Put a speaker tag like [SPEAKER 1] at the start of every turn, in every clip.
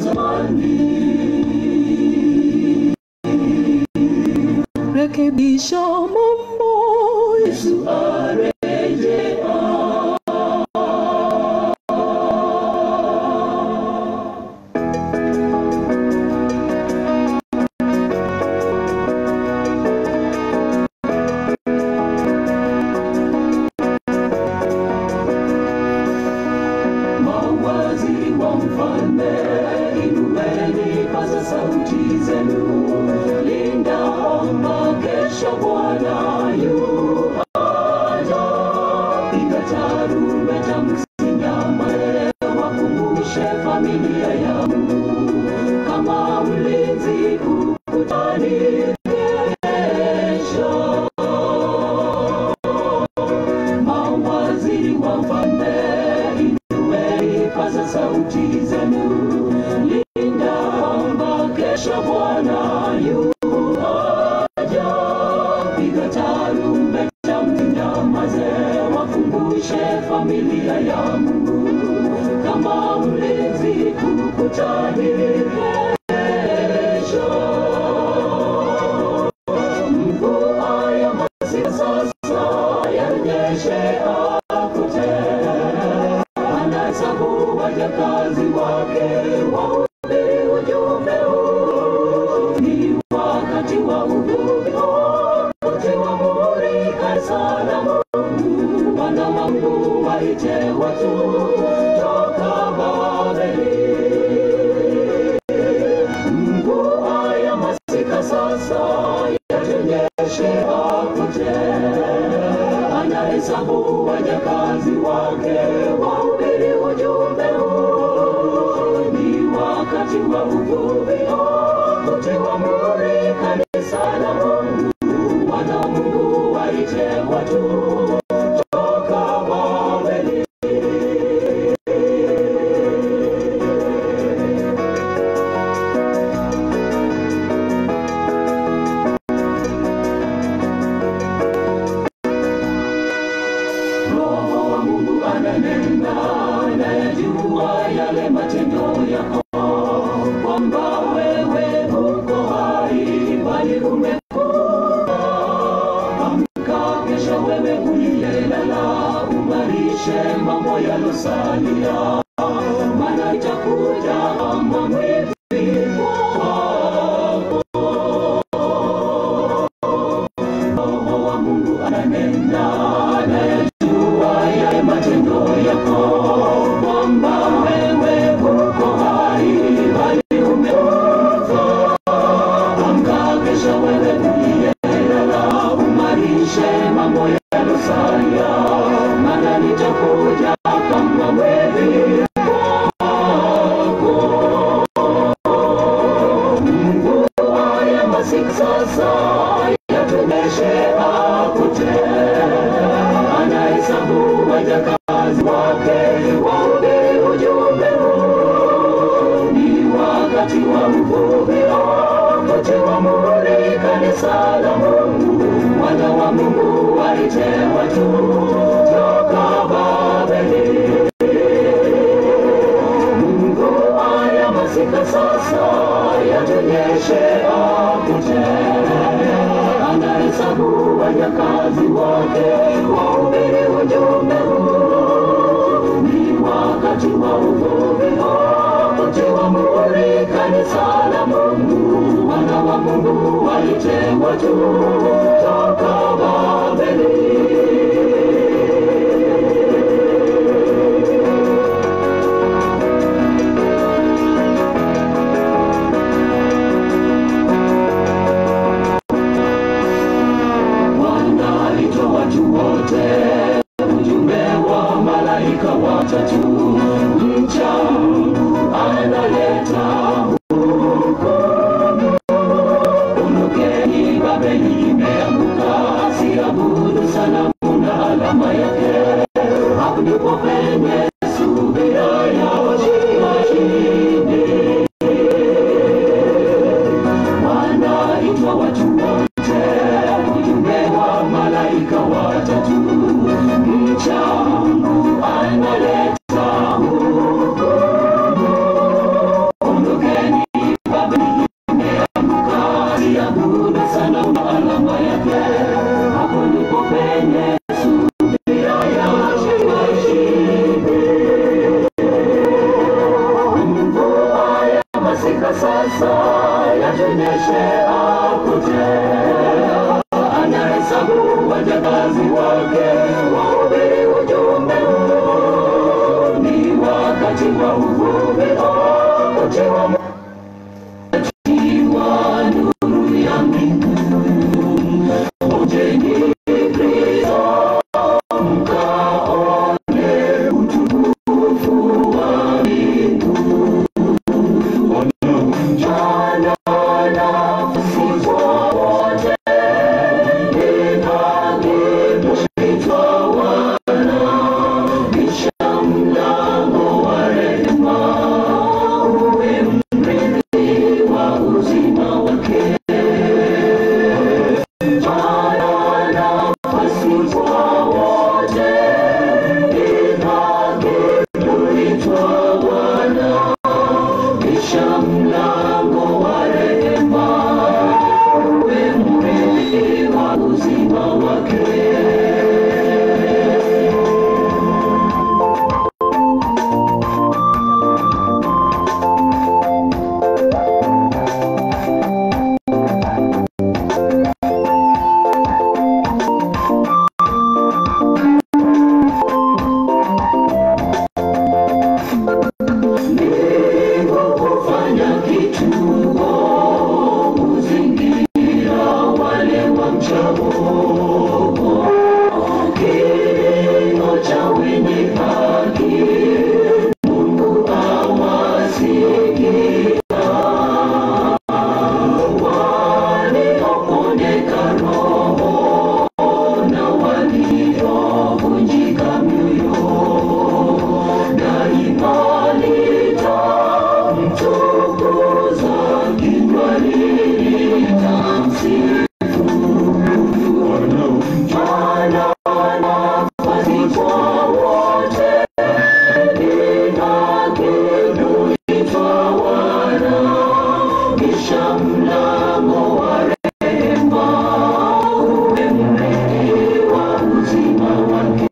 [SPEAKER 1] zamani.
[SPEAKER 2] rekebisha mambo
[SPEAKER 1] Yesu arejea. Mawaziri wa mfalme, inueni paza sauti zenu, linda amba, kesho Bwana yu aja. Piga tarumbeta, msinyamae, wakumbushe familia yangu, kama mlinzi ukutani kesho mawaziri wa mfalme, inueni paza sauti zenu, linda kwamba kesho Bwana yu aja. Piga tarumbeta, msinyamaze, wakumbushe familia ya Mungu, kama mlinzi ukutani kesho. Mvua ya masika sasa yanyeshe akute, anahesabu wajakazi wake, wahubiri ujumbe huu. Ni wakati wa uvuvi, kutiwa muhuri kanisa la Mungu. Wana wa Mungu waite watu toka Babeli. Mvua ya masika sasa yatunyeshe akute, anahesabu wajakazi wake, wahubiri ujumbe huu. Ni wakati wa uvuvi, kutiwa muhuri kanisa la Mungu. Wana wa Mungu waite watu toka Babeli. Roho wa Mungu ananena, nayajua yale matendo yako, kwamba wewe uko hai, bali umekufa. Amka kesha, wewe uliyelala, umarishe mambo yalosalia, maana itakuja kama mwivi wako. Roho wa Mungu ananena, anayajua yale matendo yako, kwamba wewe uko hai, bali umekufa. Amka kesha, wewe uliyelala, umarishe mambo yalosalia, maana nitakuja kama mwivi wako. Mvua ya masika sasa yatunyeshe akute, anahesabu wajakazi wake, wahubiri ujumbe huu. Ni wakati wa uvuvi, kutiwa muhuri kanisa la Mungu. Wana wa Mungu waite watu toka Babeli. Mvua ya masika sasa yatunyeshe akute, anahesabu wajakazi wake, wahubiri ujumbe huu. Ni wakati wa uvuvi, kutiwa muhuri kanisa la Mungu. Wana wa Mungu waite watu toka Babeli. Bwana alitoa watu wote, ujumbe wa malaika watatu. Mcha Mungu analeta hukumu. Ondokeni, Babeli imeanguka, siabudu sanamu wote wametiwa nuru ya mbingu. Ojeni Kristo mkaone utukufu wa mbingu. Jana nafsi kwa wote ni haki kuitwa wana, kisha mlango wa rehema uwe mrithi wa uzima wake. Jana nafsi kwa wote ni haki kuitwa wana kisha mlango wa rehema uwe mrithi wa uzima wake. Mungu hufanya kituo kuzingira wale wamchao. Kilio cha wenye haki Mungu awasikia. Waliopondeka roho na waliovunjika mioyo daima litamtukuza, kinywa litamsifu. Bwana nafasi kwa wote, ni haki kuitwa wana, kisha mlango wa rehema uwe mrithi wa uzima wake.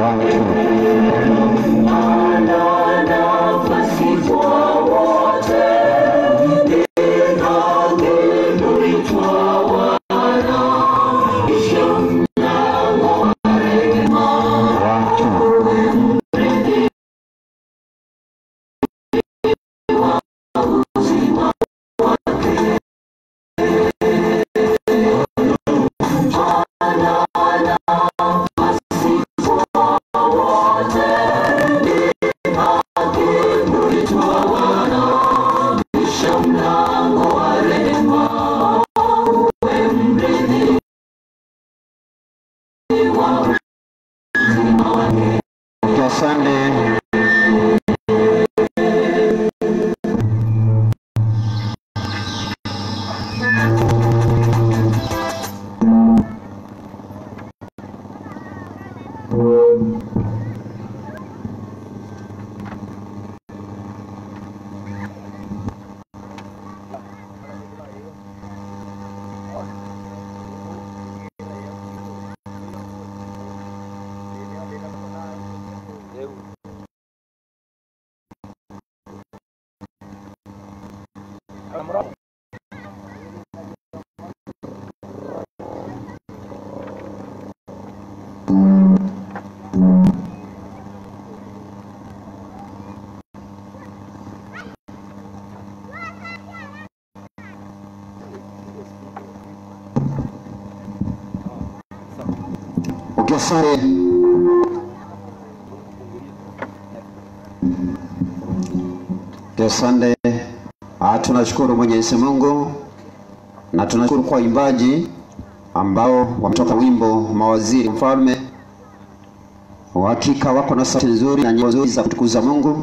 [SPEAKER 1] Ana nafasi kwa wote, ni haki kuitwa wana, kisha mlango wa rehema uwe mrithi wa uzima wake. Ana nafasi kwa wote, ni haki kuitwa wana, kisha mlango wa rehema uwe mrithi wa uzima wake.
[SPEAKER 3] Asante. Okay, asante. Okay, asante. Ah, tunashukuru Mwenyezi Mungu na tunashukuru kwa waimbaji ambao wametoka wimbo mawaziri mfalme. Hakika wako na sauti nzuri na nyimbo nzuri za kutukuza Mungu,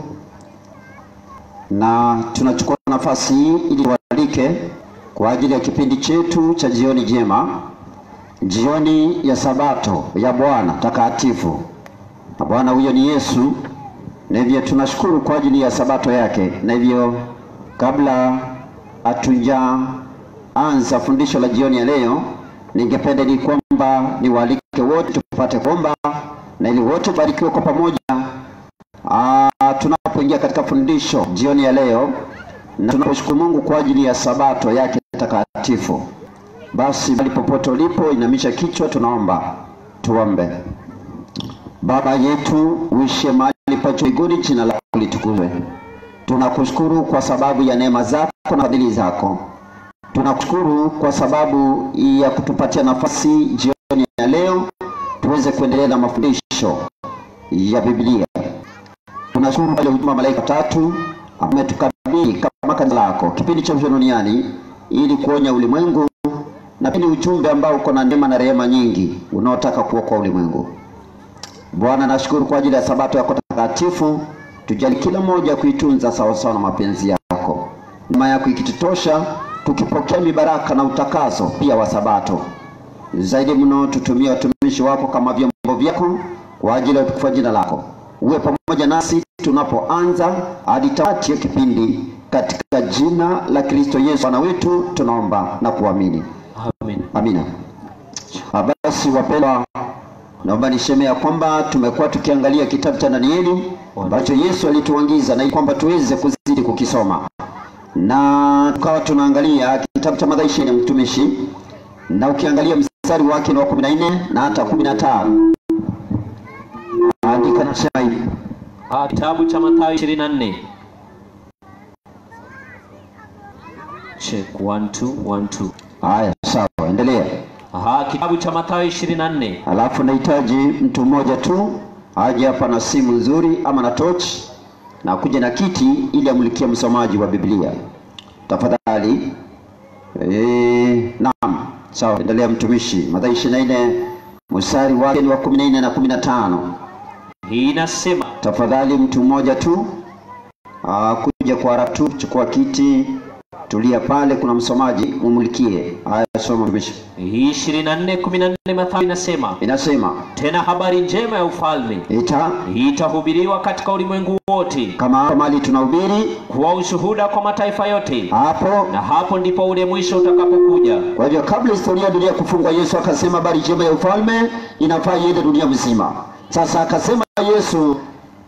[SPEAKER 3] na tunachukua nafasi hii ili tuwalike kwa ajili ya kipindi chetu cha jioni njema, jioni ya Sabato ya Bwana takatifu, na Bwana huyo ni Yesu, na hivyo tunashukuru kwa ajili ya Sabato yake, na hivyo kabla hatujaanza fundisho la jioni ya leo, ningependa ni kwamba niwaalike wote tupate kuomba na ili wote barikiwe kwa pamoja Ah, tunapoingia katika fundisho jioni ya leo na tunaposhukuru Mungu kwa ajili ya sabato yake takatifu. Basi bali popote ulipo, inamisha kichwa, tunaomba. Tuombe. Baba yetu uishe mahali pa juu mbinguni, jina lako litukuzwe, tunakushukuru kwa sababu ya neema zako na fadhili zako. Tunakushukuru kwa sababu ya kutupatia nafasi jioni ya leo tuweze kuendelea na mafundisho ya Biblia. Tunashukuru pale huduma malaika tatu ametukabidhi kama kanisa lako kipindi cha mwisho duniani ili kuonya ulimwengu na pili ujumbe ambao uko na neema na rehema nyingi unaotaka kuokoa ulimwengu. Bwana, nashukuru kwa ajili ya sabato yako takatifu. Tujali kila mmoja kuitunza sawasawa na mapenzi yako, neema yako ikitutosha, tukipokea mibaraka na utakaso pia wa sabato. Zaidi mno, tutumie watumishi wako kama vyombo vyako kwa ajili ya utukufu wa jina lako. Uwe pamoja nasi tunapoanza hadi tamati ya kipindi, katika jina la Kristo Yesu Bwana wetu tunaomba na kuamini,
[SPEAKER 4] Amen.
[SPEAKER 3] amina. Ah, Basi wapendwa, naomba niseme ya kwamba tumekuwa tukiangalia kitabu cha Danieli ambacho Yesu alituagiza na ili kwamba tuweze kuzidi kukisoma, na tukawa tunaangalia kitabu cha Mathayo ishirini mtumishi, na ukiangalia mstari wake ni wa kumi na nne na hata kumi na tano andika nasema hivi
[SPEAKER 4] Ah, Kitabu cha Mathayo 24. Check 1 2 1 2.
[SPEAKER 3] haya, sawa, endelea.
[SPEAKER 4] Aha, kitabu cha Mathayo 24.
[SPEAKER 3] Alafu nahitaji mtu mmoja tu aje hapa na simu nzuri ama na tochi na kuja na kiti ili amulikie msomaji wa Biblia tafadhali. E, naam, sawa, endelea mtumishi. Mathayo 24 mstari wake ni wa 14 na 15.
[SPEAKER 4] Hii inasema
[SPEAKER 3] Tafadhali mtu mmoja tu aa, kuja kwa haraka tu, chukua kiti, tulia pale, kuna msomaji mumulikie. Haya, soma mtumishi.
[SPEAKER 4] hii 24 14 Mathayo inasema
[SPEAKER 3] Inasema
[SPEAKER 4] tena habari njema ya ufalme
[SPEAKER 3] ita
[SPEAKER 4] hii itahubiriwa katika ulimwengu wote
[SPEAKER 3] kama hapa mali tunahubiri
[SPEAKER 4] kuwa ushuhuda kwa mataifa yote,
[SPEAKER 3] hapo
[SPEAKER 4] na hapo ndipo ule mwisho utakapokuja.
[SPEAKER 3] Kwa hivyo kabla historia ya dunia kufungwa, Yesu akasema habari njema ya ufalme inafaa iende dunia mzima. Sasa akasema Yesu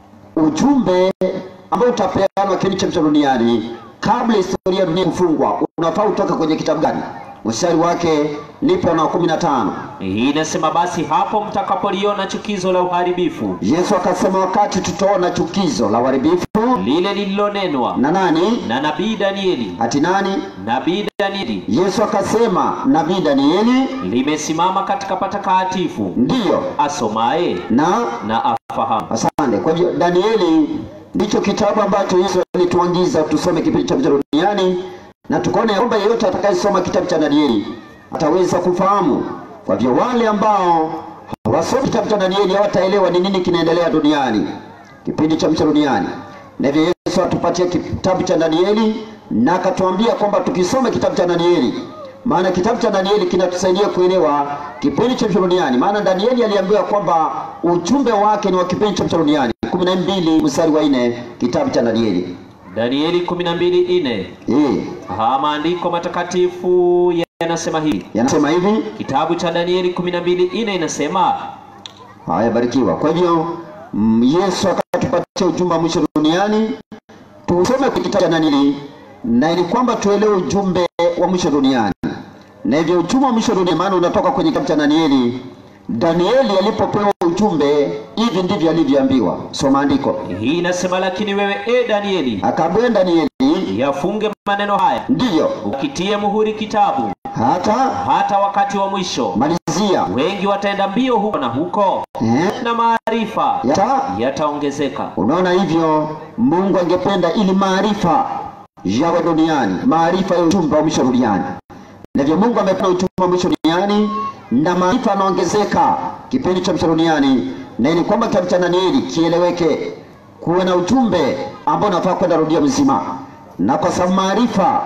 [SPEAKER 3] ujumbe ambao utapeanwa kipindi cha mwisho duniani, kabla historia ya dunia kufungwa, unafaa utoka kwenye kitabu gani? Mstari wake nipo na kumi na tano.
[SPEAKER 4] Hii inasema basi hapo mtakapoliona chukizo la uharibifu
[SPEAKER 3] Yesu akasema wakati tutaona chukizo la uharibifu
[SPEAKER 4] lile lililonenwa
[SPEAKER 3] na nani?
[SPEAKER 4] na nabii Danieli,
[SPEAKER 3] Ati nani?
[SPEAKER 4] nabii Danieli
[SPEAKER 3] Yesu akasema nabii Danieli
[SPEAKER 4] limesimama katika patakatifu,
[SPEAKER 3] ndiyo
[SPEAKER 4] asomaye
[SPEAKER 3] na
[SPEAKER 4] na afahamu.
[SPEAKER 3] Asante. Kwa hivyo Danieli ndicho kitabu ambacho Yesu alituagiza tusome kipindi cha vita duniani, na tukaona ya kwamba yeyote atakayesoma kitabu cha Danieli ataweza kufahamu. Kwa hivyo wale ambao hawasomi kitabu cha Danieli hawataelewa ni nini kinaendelea duniani, kipindi cha vita duniani. Na hivyo Yesu atupatia kitabu cha Danieli na akatuambia kwamba tukisoma kitabu cha Danieli maana kitabu cha Danieli kinatusaidia kuelewa kipindi cha mwisho duniani. Maana Danieli aliambiwa kwamba ujumbe wake ni wa kipindi cha mwisho duniani, kumi na mbili mstari wa nne kitabu cha Danieli.
[SPEAKER 4] Danieli 12:4.
[SPEAKER 3] Eh,
[SPEAKER 4] Ha, maandiko matakatifu yanasema hivi.
[SPEAKER 3] yanasema hivi.
[SPEAKER 4] Kitabu cha Danieli 12:4 inasema
[SPEAKER 3] Haya, barikiwa. Kwa hivyo mm, Yesu akatupatia ujumbe wa mwisho duniani, tusome kwa kitabu cha Danieli na ili kwamba tuelewe ujumbe wa mwisho duniani, na hivyo ujumbe wa mwisho duniani, maana unatoka kwenye kitabu cha Danieli. Danieli alipopewa ujumbe, hivi ndivyo alivyoambiwa. Soma andiko.
[SPEAKER 4] hii inasema, lakini wewe e Danieli,
[SPEAKER 3] Akaambiwa Danieli,
[SPEAKER 4] yafunge maneno haya,
[SPEAKER 3] ndiyo
[SPEAKER 4] ukitie muhuri kitabu,
[SPEAKER 3] hata
[SPEAKER 4] hata wakati wa mwisho.
[SPEAKER 3] malizia
[SPEAKER 4] Wengi wataenda mbio huko na huko,
[SPEAKER 3] eh,
[SPEAKER 4] na maarifa
[SPEAKER 3] yata
[SPEAKER 4] yataongezeka.
[SPEAKER 3] Unaona hivyo, Mungu angependa ili maarifa yawe duniani, maarifa ya ujumbe wa mwisho duniani. Na hivyo Mungu amependa ujumbe wa mwisho duniani na maarifa yanaongezeka kipindi cha mwisho duniani, na ili kwamba kitabu cha Danieli kieleweke, kuwe na ujumbe ambao unafaa kwenda dunia mzima, na kwa sababu maarifa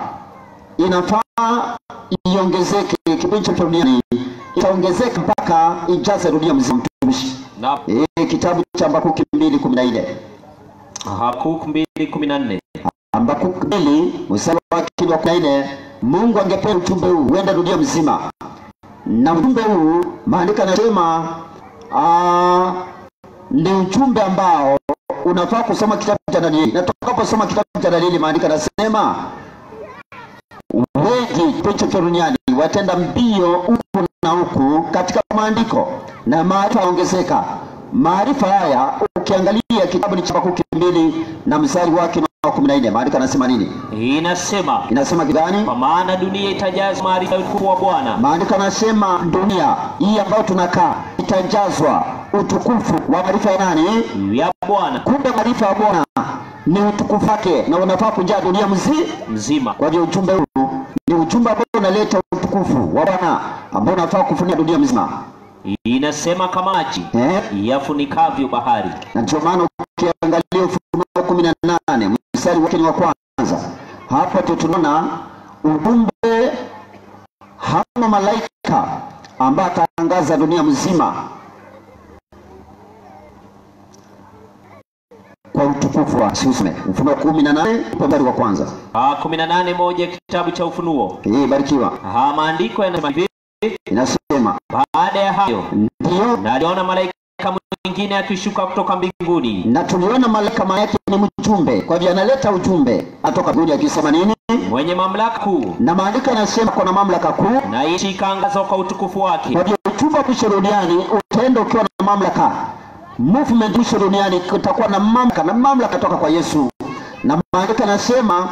[SPEAKER 3] inafaa iongezeke kipindi cha mwisho duniani, itaongezeka mpaka ijaze dunia mzima. Mtumishi,
[SPEAKER 4] Na
[SPEAKER 3] eh, kitabu cha Habakuki mbili kumi na nne
[SPEAKER 4] Habakuki 2:14
[SPEAKER 3] Habakuki mbili mstari wake ni wa kumi na nne Mungu angependa ujumbe huu uende dunia mzima, na ujumbe huu maandiko yanasema ah, ni ujumbe ambao unafaa kusoma kitabu cha Danieli, na tutakaposoma kitabu cha Danieli maandiko yanasema wengi kipindi cha duniani watenda mbio huku na huku katika maandiko na maarifa yaongezeka. Maarifa haya ukiangalia kitabu ni cha Habakuki mbili na mstari wake kumi na nne maandiko anasema nini?
[SPEAKER 4] inasema
[SPEAKER 3] Inasema kitu gani?
[SPEAKER 4] kwa maana dunia itajazwa maarifa ya utukufu wa Bwana
[SPEAKER 3] Maandiko anasema dunia hii ambayo tunakaa itajazwa utukufu wa maarifa ya nani?
[SPEAKER 4] ya Bwana
[SPEAKER 3] Kumbe maarifa ya Bwana ni utukufu wake, na unafaa kujaa dunia mzima.
[SPEAKER 4] mzima.
[SPEAKER 3] Kwa hiyo ujumbe huu ni ujumbe ambao unaleta utukufu wa Bwana ambao unafaa kufunika dunia mzima
[SPEAKER 4] Inasema kama maji
[SPEAKER 3] eh?
[SPEAKER 4] yafunikavyo bahari.
[SPEAKER 3] na ndio maana ukiangalia Ufunuo kumi na nane mstari wake ni wa kwanza, hapo ndio tunaona ujumbe hama malaika ambaye ataangaza dunia mzima kwa utukufu wa siusme. Ufunuo kumi na nane mstari wa kwanza.
[SPEAKER 4] Ah, kumi na nane moja kitabu cha Ufunuo.
[SPEAKER 3] Hii barikiwa,
[SPEAKER 4] Ah, maandiko yanasema hivi,
[SPEAKER 3] inasema
[SPEAKER 4] baada ya hayo
[SPEAKER 3] ndio
[SPEAKER 4] na aliona malaika mwingine akishuka kutoka mbinguni
[SPEAKER 3] na tuliona malaika maana yake ni mjumbe, kwa hivyo analeta ujumbe atoka mbinguni akisema nini?
[SPEAKER 4] mwenye mamlaka kuu,
[SPEAKER 3] Na maandiko yanasema kuna mamlaka kuu
[SPEAKER 4] na nchi ikaangazwa kwa utukufu wake.
[SPEAKER 3] Kwa hiyo ujumbe wa mwisho duniani utaenda ukiwa na mamlaka. Movement mwisho duniani kutakuwa na mamlaka na mamlaka toka kwa Yesu, na maandiko yanasema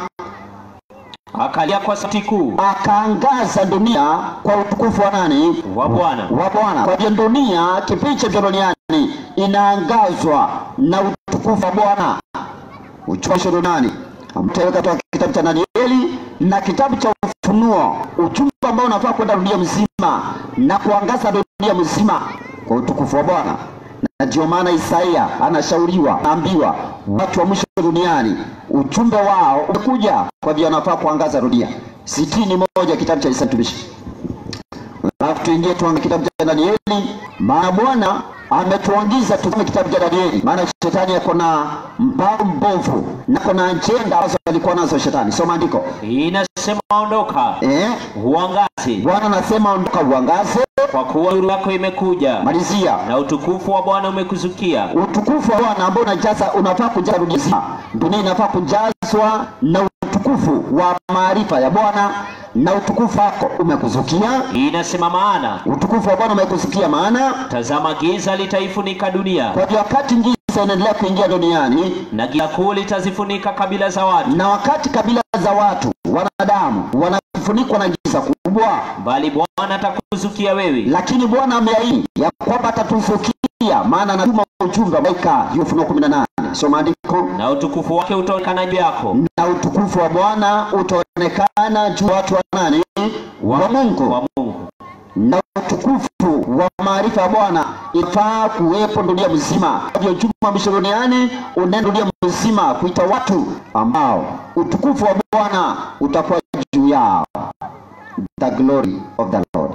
[SPEAKER 4] Akalia kwa sauti kuu
[SPEAKER 3] akaangaza dunia kwa utukufu wa nani?
[SPEAKER 4] wa Bwana.
[SPEAKER 3] Wa Bwana. Kwa hiyo dunia, kipindi cha duniani inaangazwa na utukufu wa Bwana. Ujumbe wa mwisho duniani mtaweka toka kitabu cha Danieli na kitabu cha Ufunuo, ujumbe ambao unafaa kwenda dunia mzima na kuangaza dunia mzima kwa utukufu wa Bwana. Na ndio maana Isaia anashauriwa, anaambiwa watu wa mwisho duniani ujumbe wao umekuja, kwa hivyo wanafaa kuangaza dunia. sitini moja kitabu cha Isaia mtumishi. Alafu tuingie tuangalie kitabu cha Danieli, maana Bwana ametuagiza tusome kitabu cha Danieli, maana shetani ako na mpango mbovu na kuna ajenda ambazo alikuwa nazo shetani. Soma andiko
[SPEAKER 4] Inasema ondoka,
[SPEAKER 3] eh.
[SPEAKER 4] uangaze,
[SPEAKER 3] Bwana anasema ondoka, uangaze.
[SPEAKER 4] kwa kuwa nuru yako imekuja
[SPEAKER 3] Malizia
[SPEAKER 4] na utukufu wa Bwana umekuzukia.
[SPEAKER 3] utukufu wa Bwana ambao unajaza, unafaa kujaza dunia nzima. Dunia inafaa kujazwa na utukufu wa maarifa ya Bwana, na utukufu wako umekuzukia.
[SPEAKER 4] Inasema maana
[SPEAKER 3] Utukufu wa Bwana umekuzukia, maana
[SPEAKER 4] tazama, giza litaifunika dunia
[SPEAKER 3] kwa hivyo wakati giza inaendelea kuingia duniani
[SPEAKER 4] na giza kuu litazifunika kabila za watu,
[SPEAKER 3] na wakati kabila za watu wanadamu wanafunikwa na giza kubwa,
[SPEAKER 4] bali Bwana atakuzukia wewe,
[SPEAKER 3] lakini Bwana ameahidi ya kwamba atatuzukia, maana anatuma ujumbe wa malaika. Ufunuo 18 soma andiko.
[SPEAKER 4] na utukufu wake utaonekana juu yako,
[SPEAKER 3] Na utukufu wa Bwana utaonekana juu ya watu wa nani? Wa Mungu.
[SPEAKER 4] wa Mungu.
[SPEAKER 3] Na utukufu wa maarifa ya Bwana ifaa kuwepo dunia mzima. Kwa hivyo ujumbe wa mwisho duniani unaenda dunia mzima kuita watu ambao utukufu wa Bwana utakuwa juu yao, the glory of the Lord.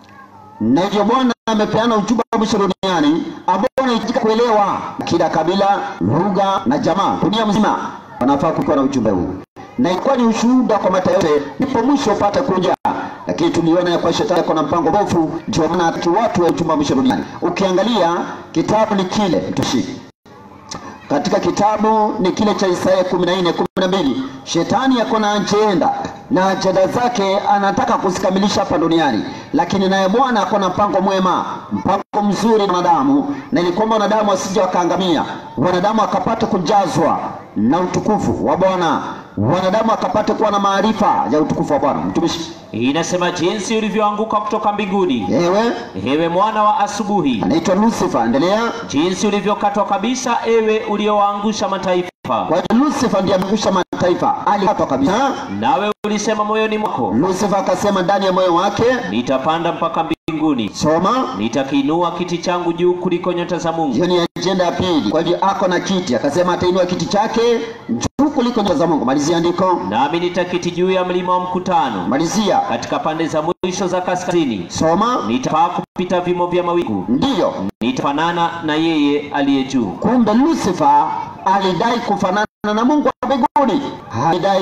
[SPEAKER 3] Na hivyo Bwana amepeana ujumbe wa mwisho duniani ambao unahitajika kuelewa kila kabila, lugha na jamaa, dunia mzima wanafaa kuwa na ujumbe huu, na ilikuwa ni ushuhuda kwa mataifa yote, ndipo mwisho upate kuja. Lakini tuliona ya kwa shetani kuna mpango mbovu, ndio maana hataki watu wa ujumbe wa mwisho duniani. Ukiangalia kitabu ni kile mtushi katika kitabu ni kile cha Isaya kumi na nne kumi na mbili shetani yako na ajenda na ajenda zake anataka kuzikamilisha hapa duniani, lakini naye Bwana ako na mpango mwema, mpango mzuri na wanadamu, na ili kwamba wanadamu wasije wakaangamia, wanadamu wakapate kujazwa na utukufu wa Bwana, wanadamu wakapate kuwa na maarifa ya utukufu wa Bwana. Mtumishi,
[SPEAKER 4] Inasema jinsi ulivyoanguka kutoka mbinguni,
[SPEAKER 3] ewe
[SPEAKER 4] ewe mwana wa asubuhi,
[SPEAKER 3] anaitwa Lucifer, endelea.
[SPEAKER 4] jinsi ulivyokatwa kabisa, ewe uliowaangusha mataifa.
[SPEAKER 3] Kwa hiyo Lucifer ndiye ameangusha mataifa, alikatwa kabisa.
[SPEAKER 4] Nawe ulisema moyoni mwako,
[SPEAKER 3] Lucifer akasema ndani ya moyo wake,
[SPEAKER 4] nitapanda mpaka mbinguni,
[SPEAKER 3] soma
[SPEAKER 4] nitakiinua kiti changu juu kuliko nyota za Mungu.
[SPEAKER 3] hiyo ni ajenda ya pili. Kwa hivyo ako na kiti, akasema atainua kiti chake juu kuliko nyota za Mungu. Malizia andiko,
[SPEAKER 4] Nami nitakiti juu ya mlima wa mkutano,
[SPEAKER 3] malizia,
[SPEAKER 4] katika pande za mwisho za kaskazini.
[SPEAKER 3] soma.
[SPEAKER 4] Nitapaa kupita vimo vya mawingu,
[SPEAKER 3] Ndiyo,
[SPEAKER 4] nitafanana na yeye aliye juu.
[SPEAKER 3] kumbe Lucifer alidai kufanana na Mungu wa mbinguni, alidai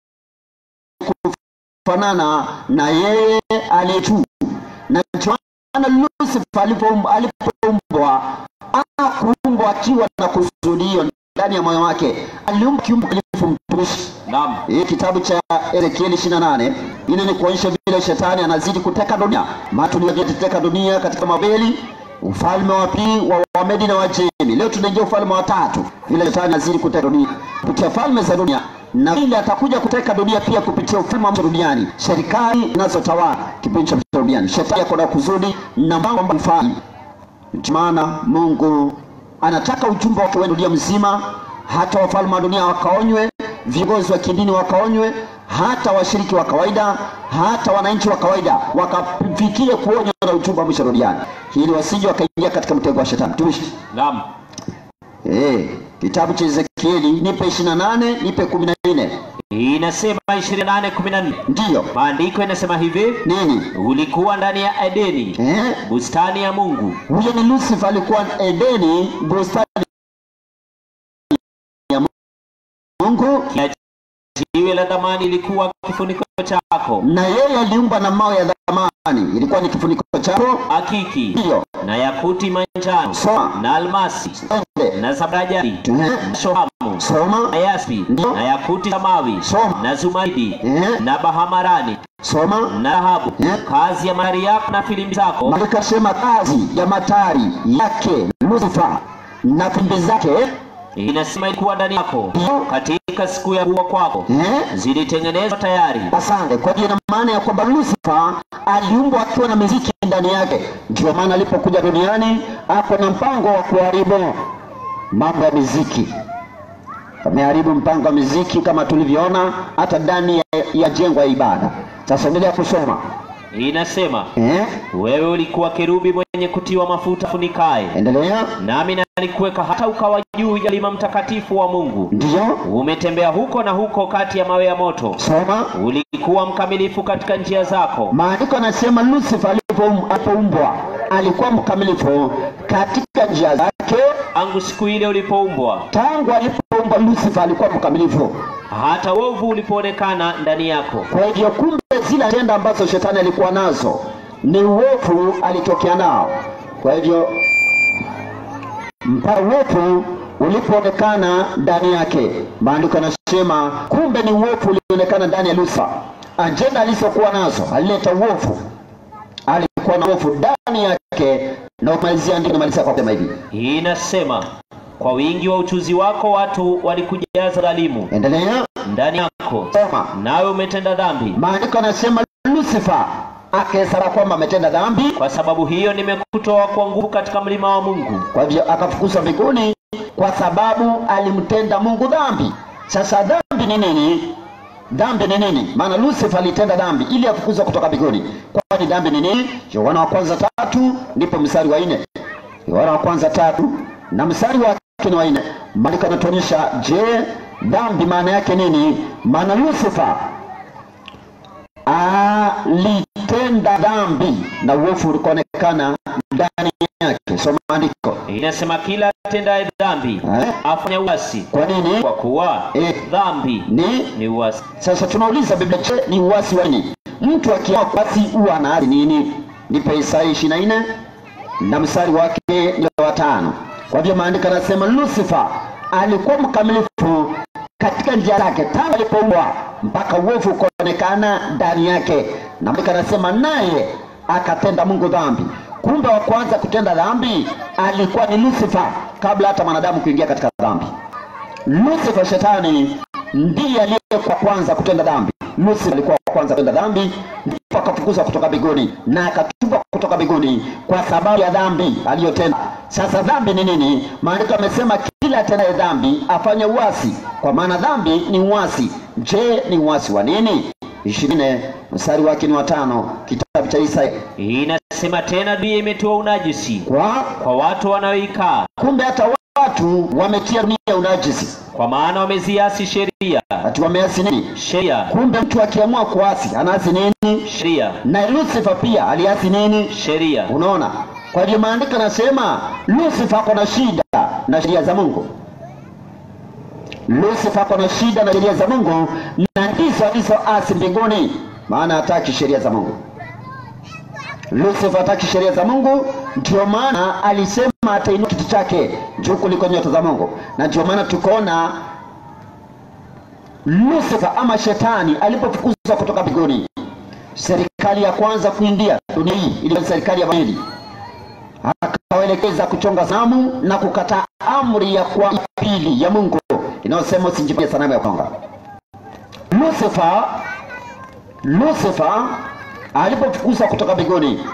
[SPEAKER 3] kufanana na yeye aliye juu, na ndio maana Lucifer alipoum- alipoumbwa hakuumbwa akiwa na kusudio ndani ya moyo wake, aliumba kiumbe kilifu mtumishi
[SPEAKER 4] Naam,
[SPEAKER 3] hii kitabu cha Ezekieli 28 ili ni kuonyesha vile shetani anazidi kuteka dunia. Maana tuliyoteka dunia katika Babeli, ufalme wa pili wa Wamedi na Wajemi. Leo tunaingia ufalme wa tatu, vile shetani azidi kuteka dunia kupitia falme za dunia, na vile atakuja kuteka dunia pia kupitia ufalme wa duniani, serikali zinazotawala kipindi cha duniani. Shetani ako na kusudi na mambo mfano maana Mungu anataka ujumbe wake uende dunia mzima, hata wafalme wa dunia wakaonywe, viongozi wa kidini wakaonywe, hata washiriki wa kawaida, hata wananchi wa kawaida wakafikie kuonywa na ujumbe wa mwisho duniani, ili wasije wakaingia katika mtego wa shetani. Tumishi
[SPEAKER 4] Naam.
[SPEAKER 3] eh, kitabu cha Ezekieli nipe 28 nipe 14
[SPEAKER 4] Inasema 28:14.
[SPEAKER 3] ndiyo
[SPEAKER 4] Maandiko yanasema hivi,
[SPEAKER 3] nini
[SPEAKER 4] ulikuwa ndani ya Edeni,
[SPEAKER 3] eh?
[SPEAKER 4] bustani ya Mungu,
[SPEAKER 3] Huyo ni Lucifer, alikuwa Edeni, bustani ya Mungu,
[SPEAKER 4] kila jiwe la thamani ilikuwa kifuniko chako,
[SPEAKER 3] na yeye aliumba na mawe ya dhamani, ilikuwa ni kifuniko chako.
[SPEAKER 4] akiki
[SPEAKER 3] Ndiyo,
[SPEAKER 4] na yakuti manjano
[SPEAKER 3] Soma.
[SPEAKER 4] na almasi
[SPEAKER 3] ende
[SPEAKER 4] na zabarajadi
[SPEAKER 3] Eh,
[SPEAKER 4] na shohamu na
[SPEAKER 3] soma,
[SPEAKER 4] yaspi
[SPEAKER 3] Ndiyo.
[SPEAKER 4] na yakuti samawi
[SPEAKER 3] Soma.
[SPEAKER 4] na zumaridi
[SPEAKER 3] Eh.
[SPEAKER 4] na bahamarani
[SPEAKER 3] soma.
[SPEAKER 4] na dhahabu,
[SPEAKER 3] Eh.
[SPEAKER 4] kazi ya mahari yako na filimbi zako
[SPEAKER 3] Malaika sema kazi ya matari yake Lucifer na pembe zake
[SPEAKER 4] inasema ilikuwa ndani yako
[SPEAKER 3] Ndiyo.
[SPEAKER 4] katika siku ya kuwa kwako
[SPEAKER 3] eh?
[SPEAKER 4] zilitengenezwa tayari.
[SPEAKER 3] Asante. Kwa hiyo ina maana ya kwamba Lucifer aliumbwa akiwa na miziki ndani yake. Ndio maana alipokuja duniani ako na mpango wa kuharibu mambo ya miziki. Ameharibu mpango wa miziki kama tulivyoona hata ndani ya, ya jengo ya ibada. Sasa endelea kusoma
[SPEAKER 4] Inasema
[SPEAKER 3] eh?
[SPEAKER 4] wewe ulikuwa kerubi mwenye kutiwa mafuta funikae,
[SPEAKER 3] Endelea.
[SPEAKER 4] nami nalikuweka hata ukawa juu ya mlima mtakatifu wa Mungu.
[SPEAKER 3] Ndio,
[SPEAKER 4] Umetembea huko na huko kati ya mawe ya moto,
[SPEAKER 3] soma.
[SPEAKER 4] ulikuwa mkamilifu katika njia zako.
[SPEAKER 3] Maandiko anasema Lucifer alipoum- alipoumbwa alikuwa mkamilifu katika njia zake.
[SPEAKER 4] Tangu siku ile ulipoumbwa,
[SPEAKER 3] Tangu alipoumbwa Lucifer alikuwa mkamilifu.
[SPEAKER 4] hata uovu ulipoonekana ndani yako.
[SPEAKER 3] Kwa hivyo kumbe zile tenda ambazo shetani alikuwa nazo ni uovu alitokea nao. Kwa hivyo mpaka uovu ulipoonekana ndani yake, maandiko yanasema kumbe ni uovu ulionekana ndani ya Lucifer. Ajenda alizokuwa nazo alileta uovu, alikuwa na uovu ndani yake, na umalizia ndio namalizia kwa kusema hivi,
[SPEAKER 4] Inasema kwa wingi wa uchuzi wako watu walikujaza dhalimu
[SPEAKER 3] endelea
[SPEAKER 4] ndani yako,
[SPEAKER 3] soma.
[SPEAKER 4] nawe umetenda dhambi.
[SPEAKER 3] Maandiko yanasema Lucifer akesara kwamba ametenda dhambi
[SPEAKER 4] Kwa sababu hiyo nimekutoa kwa nguvu katika mlima wa Mungu,
[SPEAKER 3] Kwa hivyo akafukuzwa mbinguni kwa sababu alimtenda Mungu dhambi. Sasa dhambi ni nini? Dhambi ni nini? Maana Lucifer alitenda dhambi ili afukuzwe kutoka mbinguni. Kwani dhambi ni nini? Yohana wa kwanza tatu ndipo mstari wa nne. Yohana wa kwanza tatu na mstari wake ni wa nne. Maandiko yanatuonyesha, je, dhambi maana yake nini? Maana Lucifer alitenda dhambi na uovu ulikuonekana ndani yake. Soma andiko
[SPEAKER 4] inasema kila atendaye dhambi
[SPEAKER 3] eh?
[SPEAKER 4] afanya uasi,
[SPEAKER 3] Kwa nini?
[SPEAKER 4] kwa kuwa
[SPEAKER 3] Eh.
[SPEAKER 4] dhambi
[SPEAKER 3] Ni
[SPEAKER 4] ni uasi.
[SPEAKER 3] sasa tunauliza Biblia, je, ni uasi wa nini? Mtu akiamua kuasi huwa anaasi nini? Nipe Isaya ishirini na nne na mstari wake ni wa tano. Kwa hivyo maandiko yanasema Lucifer alikuwa mkamilifu katika njia zake tangu alipoumbwa mpaka uovu ukaonekana ndani yake, na maandiko yanasema naye akatenda Mungu dhambi. Kumbe wa kwanza kutenda dhambi alikuwa ni Lucifer kabla hata mwanadamu kuingia katika dhambi. Lucifer shetani ndiye aliyekuwa kwanza kutenda dhambi. Lucifer alikuwa wa kwanza kutenda dhambi, ndipo akafukuzwa kutoka mbinguni na akatupwa kutoka mbinguni kwa sababu ya dhambi aliyotenda. Sasa dhambi ni nini? Maandiko yamesema kila atendaye dhambi afanye uasi, kwa maana dhambi ni uasi. Je, ni uasi wa nini? ishirini mstari wake ni watano, kitabu cha Isaya.
[SPEAKER 4] Inasema tena, dunia imetiwa unajisi
[SPEAKER 3] Kwa
[SPEAKER 4] kwa watu wanaoikaa,
[SPEAKER 3] kumbe hata watu wametia dunia unajisi,
[SPEAKER 4] kwa maana wameziasi sheria.
[SPEAKER 3] ati wameasi nini?
[SPEAKER 4] Sheria,
[SPEAKER 3] Kumbe mtu akiamua kuasi anaasi nini?
[SPEAKER 4] sheria,
[SPEAKER 3] Na Lucifer pia aliasi nini?
[SPEAKER 4] sheria.
[SPEAKER 3] Unaona? Kwa hivyo maandiko yanasema Lucifer ako na shida na sheria za Mungu. Lucifer ako na shida na sheria za Mungu, na ndizo alizoasi mbinguni, maana hataki sheria za Mungu. Lucifer hataki sheria za Mungu, ndio maana alisema atainua kiti chake juu kuliko nyota za Mungu, na ndio maana tukaona Lucifer ama shetani alipofukuzwa kutoka mbinguni, serikali ya kwanza kuingia dunia hii ilikuwa ni serikali ya Babeli. akawaelekeza kuchonga sanamu na kukataa amri ya kwa pili ya Mungu inayosema usijifanye sanamu ya kuchonga. Lucifer Lucifer alipofukuzwa kutoka mbinguni,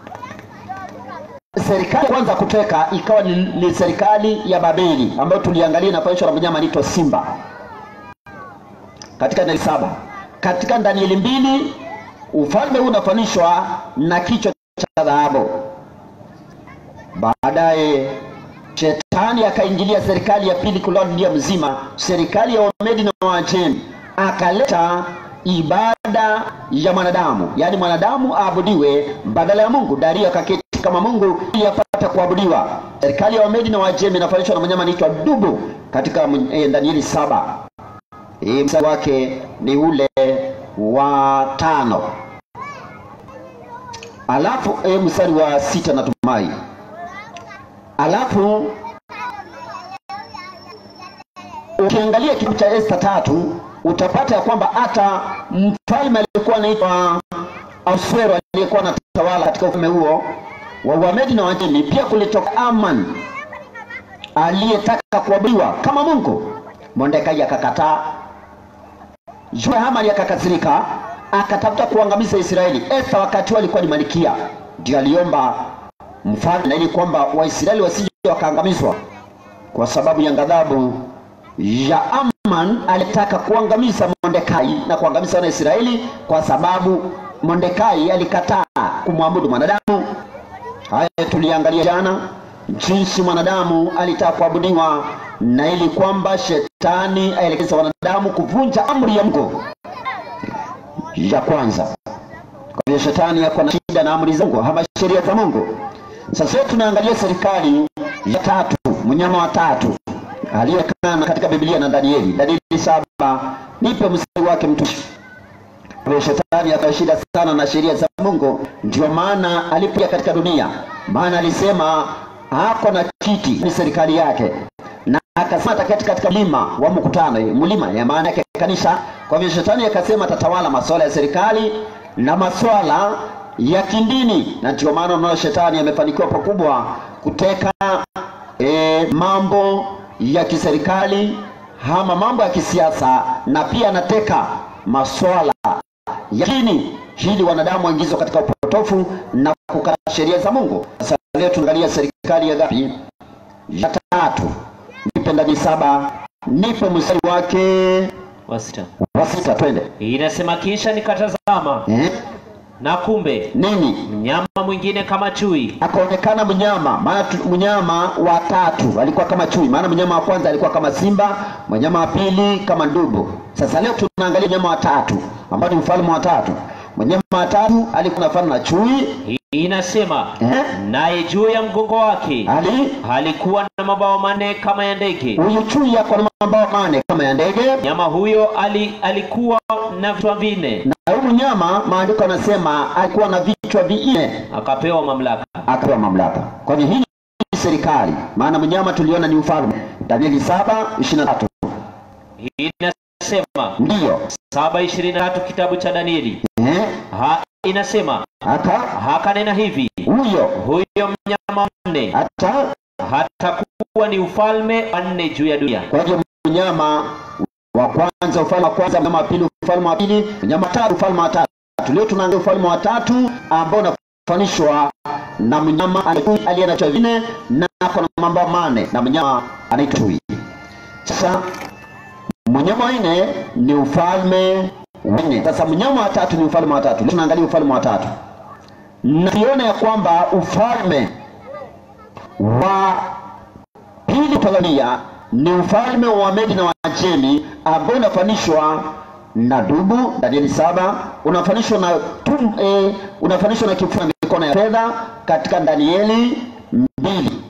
[SPEAKER 3] serikali ya kwanza kuteka ikawa ni, ni serikali ya Babeli ambayo tuliangalia inafanishwa na mnyama anaitwa simba katika Danieli saba. Katika Danieli mbili ufalme huu unafanishwa na kichwa cha dhahabu. Baadaye shetani akaingilia serikali ya pili kuloa dunia mzima, serikali ya Wamedi na Waajemi, akaleta ibada ya mwanadamu, yaani mwanadamu aabudiwe badala ya Mungu. Dario akaketi kama Mungu ili apate kuabudiwa. Serikali ya Wamedi na Waajemi inafanishwa na mnyama anaitwa dubu katika eh, Danieli saba. Hii mstari wake ni ule wa tano alafu e, mstari wa sita natumai alafu ukiangalia kitabu cha Esta tatu utapata ya kwamba hata mfalme aliyekuwa anaitwa Ahasuero aliyekuwa anatawala katika ufalme huo wa Wamedi na Wajemi, pia kulitoka Aman aliyetaka kuabudiwa kama Mungu. Mordekai akakataa. Jua Hamani akakasirika, akatafuta kuangamiza Israeli. Esta wakati huo alikuwa ni malikia, ndio aliomba mfalme ili kwamba Waisraeli wasije wakaangamizwa kwa sababu ya ghadhabu ya Aman. Alitaka kuangamiza Mordekai na kuangamiza wana Israeli kwa sababu Mordekai alikataa kumwabudu mwanadamu. Haya tuliangalia jana, jinsi mwanadamu alitaka kuabudiwa na ili kwamba shetani aelekeza wanadamu kuvunja amri ya Mungu ya kwanza. Kwa hivyo shetani yako na shida na amri za Mungu ama sheria za Mungu. Sasa tunaangalia serikali ya tatu, mnyama wa tatu aliyekana katika Biblia na Danieli. Danieli saba, nipe mstari wake mtumishi. Kwa hivyo shetani akawa shida sana na sheria za Mungu, ndio maana alipokuja katika dunia, maana alisema hako na kiti ni serikali yake na akasema ataketi katika mlima wa mkutano, mlima ya maana yake kanisa. Kwa hivyo shetani akasema atatawala masuala ya serikali na masuala ya kindini, na ndio maana unaona shetani amefanikiwa pakubwa kuteka e, mambo ya kiserikali ama mambo ya kisiasa, na pia anateka masuala ya dini ili wanadamu waingizwe katika upotofu na kukataa sheria za Mungu. Sasa leo tunaangalia serikali ya ngapi? Ya tatu. Nipe ndani saba, nipe mstari wake
[SPEAKER 4] wa sita
[SPEAKER 3] wa sita, twende
[SPEAKER 4] inasema, kisha nikatazama
[SPEAKER 3] eh?
[SPEAKER 4] na kumbe
[SPEAKER 3] Nini
[SPEAKER 4] mnyama mwingine kama chui
[SPEAKER 3] akaonekana mnyama, maana tu- mnyama wa tatu alikuwa kama chui, maana mnyama wa kwanza alikuwa kama simba, mnyama wa pili kama ndubu. Sasa leo tunaangalia mnyama wa tatu ambao ni mfalme wa tatu. Mnyama wa tatu alikuwa anafanana na chui
[SPEAKER 4] inasema,
[SPEAKER 3] eh?
[SPEAKER 4] naye juu ya mgongo wake
[SPEAKER 3] ali
[SPEAKER 4] alikuwa na mabawa manne kama ya ndege.
[SPEAKER 3] huyu chui ako na mabawa mane kama ya ndege,
[SPEAKER 4] Mnyama huyo ali, alikuwa na vichwa vinne,
[SPEAKER 3] na huyu mnyama maandiko anasema alikuwa na vichwa vinne,
[SPEAKER 4] akapewa mamlaka.
[SPEAKER 3] akapewa mamlaka. Kwa hivyo hii ni serikali, maana mnyama tuliona ni ufalme. Danieli saba ishirini na tatu
[SPEAKER 4] Inasema
[SPEAKER 3] ndiyo
[SPEAKER 4] saba ishirini na tatu kitabu cha Danieli
[SPEAKER 3] eh?
[SPEAKER 4] ha, inasema
[SPEAKER 3] hata
[SPEAKER 4] hakanena hivi,
[SPEAKER 3] huyo
[SPEAKER 4] huyo mnyama wanne
[SPEAKER 3] hata
[SPEAKER 4] hatakuwa ni ufalme wanne juu ya dunia.
[SPEAKER 3] kwa hivyo mnyama wa kwanza ufalme wa kwanza, mnyama wa pili ufalme wa pili, mnyama wa tatu ufalme wa tatu. Leo tunaangalia ufalme wa tatu ambao unafanishwa na mnyama aliye- aliye na vichwa vinne na ako na mabawa mane na mnyama anaitwa chui. Sasa mnyama wa nne ni ufalme wa nne. Sasa mnyama wa tatu ni ufalme wa tatu. Leo tunaangalia ufalme wa tatu na tuone ya kwamba ufalme wa pili Tanzania ni ufalme wa Wamedi na Wajemi ambao unafanishwa na dubu Danieli saba, unafanishwa na tum, eh, unafanishwa na kifua na mikono ya fedha katika Danieli mbili,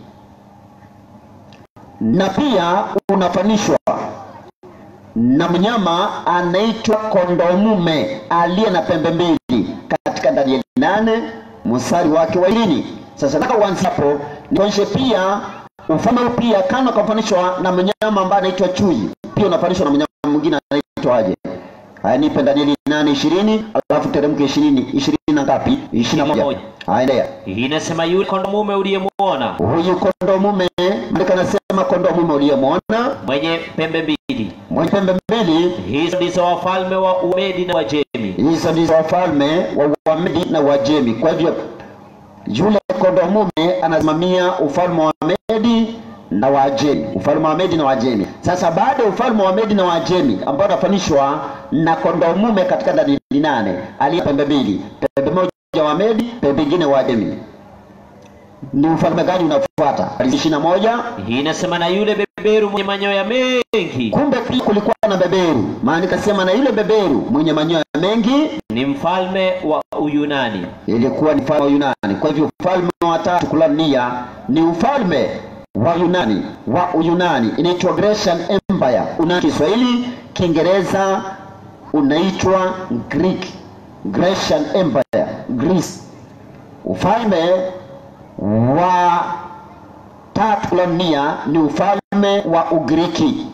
[SPEAKER 3] na pia unafanishwa na mnyama anaitwa kondomume aliye na pembe mbili katika Danieli nane mstari wake wa ishirini. Sasa nataka uanze hapo nionyeshe pia ufalme huu pia kama kafanishwa na mnyama ambaye anaitwa chui, pia unafanishwa na mnyama mwingine anaitwa aje? Haya, nipe Danieli nane ishirini alafu teremke ishirini ishirini na ngapi? ishirini na moja. Aendelea.
[SPEAKER 4] inasema yule kondoo mume uliyemwona
[SPEAKER 3] Huyu kondoo mume, maandiko anasema kondoo mume uliyemwona
[SPEAKER 4] mwenye pembe mbili,
[SPEAKER 3] mwenye pembe mbili,
[SPEAKER 4] hizo ndizo wafalme wa Umedi na Wajemi.
[SPEAKER 3] hizo ndizo wafalme wa Wamedi na Wajemi. Kwa hivyo yule kondoo mume anasimamia ufalme wa Medi na Wajemi, ufalme wa Medi na Wajemi. Sasa baada ya ufalme wa Medi na Wajemi ambao unafanishwa na kondoo mume katika Danieli nane aliye pembe mbili, pembe moja wa Medi, pembe nyingine Wajemi, ni ufalme gani unafuata? ishirini na moja.
[SPEAKER 4] Inasema na yule beberu mwenye manyoya mengi
[SPEAKER 3] Kumbe pia kulikuwa na beberu, maana ikasema na yule beberu mwenye manyoya mengi
[SPEAKER 4] ni mfalme wa Uyunani.
[SPEAKER 3] ilikuwa ni ufalme wa Yunani. Kwa hivyo ufalme wa tatu kulania ni ufalme wa Yunani wa Uyunani, inaitwa Grecian Empire. Una Kiswahili, Kiingereza unaitwa Greek, Grecian Empire, Greece. Ufalme wa tatu kulania ni ufalme wa Ugiriki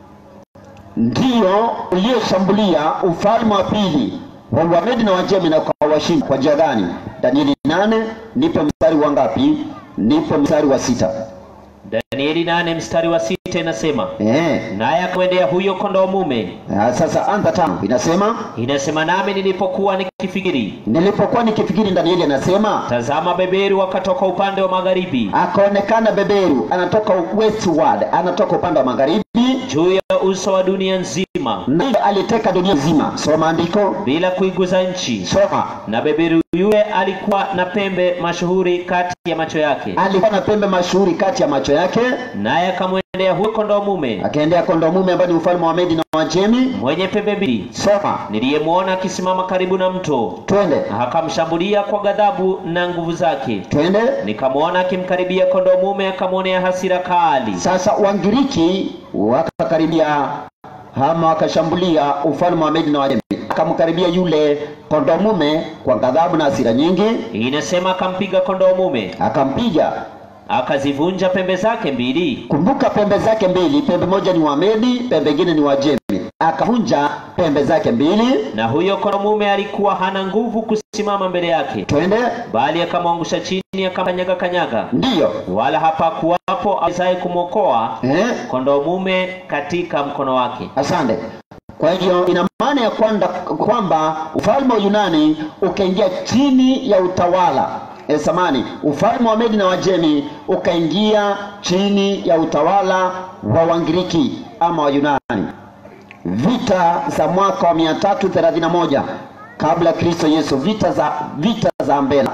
[SPEAKER 3] ndio uliyeshambulia ufalme wa pili wa Wamedi na Wajemi na ukawashinda. Kwa njia gani? Danieli nane, nipe mstari wa ngapi? Nipe mstari wa sita.
[SPEAKER 4] Danieli nane mstari wa sita inasema
[SPEAKER 3] Eh,
[SPEAKER 4] naye akamwendea huyo kondoo mume,
[SPEAKER 3] ah, sasa anza tano inasema,
[SPEAKER 4] inasema nami nilipokuwa nikifikiri,
[SPEAKER 3] nilipokuwa nikifikiri, Danieli anasema
[SPEAKER 4] tazama beberu wakatoka upande wa magharibi
[SPEAKER 3] akaonekana beberu anatoka westward, anatoka upande wa magharibi,
[SPEAKER 4] juu ya uso wa dunia nzima,
[SPEAKER 3] naye aliteka dunia nzima. Soma andiko,
[SPEAKER 4] bila kuiguza nchi.
[SPEAKER 3] soma.
[SPEAKER 4] Na beberu yule alikuwa na pembe mashuhuri kati ya macho yake,
[SPEAKER 3] Alikuwa na pembe mashuhuri kati ya macho yake,
[SPEAKER 4] naye akamwendea huyo kondoo mume
[SPEAKER 3] akaendea kondoo mume ambaye ni ufalme wa Medi na Wajemi.
[SPEAKER 4] mwenye pembe mbili,
[SPEAKER 3] Soma,
[SPEAKER 4] niliyemwona akisimama karibu na mto,
[SPEAKER 3] twende
[SPEAKER 4] akamshambulia kwa ghadhabu na nguvu zake.
[SPEAKER 3] twende.
[SPEAKER 4] Nikamwona akimkaribia kondoo mume, akamwonea hasira kali.
[SPEAKER 3] Sasa Wangiriki wakakaribia ama wakashambulia ufalme wa Medi na Wajemi, akamkaribia yule kondoo mume kwa ghadhabu na hasira nyingi,
[SPEAKER 4] Inasema akampiga kondoo mume,
[SPEAKER 3] akampiga.
[SPEAKER 4] akazivunja pembe zake mbili,
[SPEAKER 3] Kumbuka pembe zake mbili, pembe moja ni wa Medi, pembe ingine ni Wajemi. Akavunja pembe zake mbili.
[SPEAKER 4] na huyo kondoo mume alikuwa hana nguvu kusimama mbele yake,
[SPEAKER 3] Twende,
[SPEAKER 4] bali akamwangusha chini, akamkanyaga kanyaga,
[SPEAKER 3] ndiyo
[SPEAKER 4] wala hapakuwapo awezaye kumwokoa
[SPEAKER 3] eh?
[SPEAKER 4] kondoo mume katika mkono wake.
[SPEAKER 3] Asante. Kwa hivyo ina maana ya kwamba, kwamba ufalme wa Yunani ukaingia chini ya utawala eh, samani, ufalme wa Medi na Wajemi ukaingia chini ya utawala wa Wangiriki ama wa Yunani. Vita za mwaka wa 331 kabla ya Kristo Yesu, vita za vita za Mbela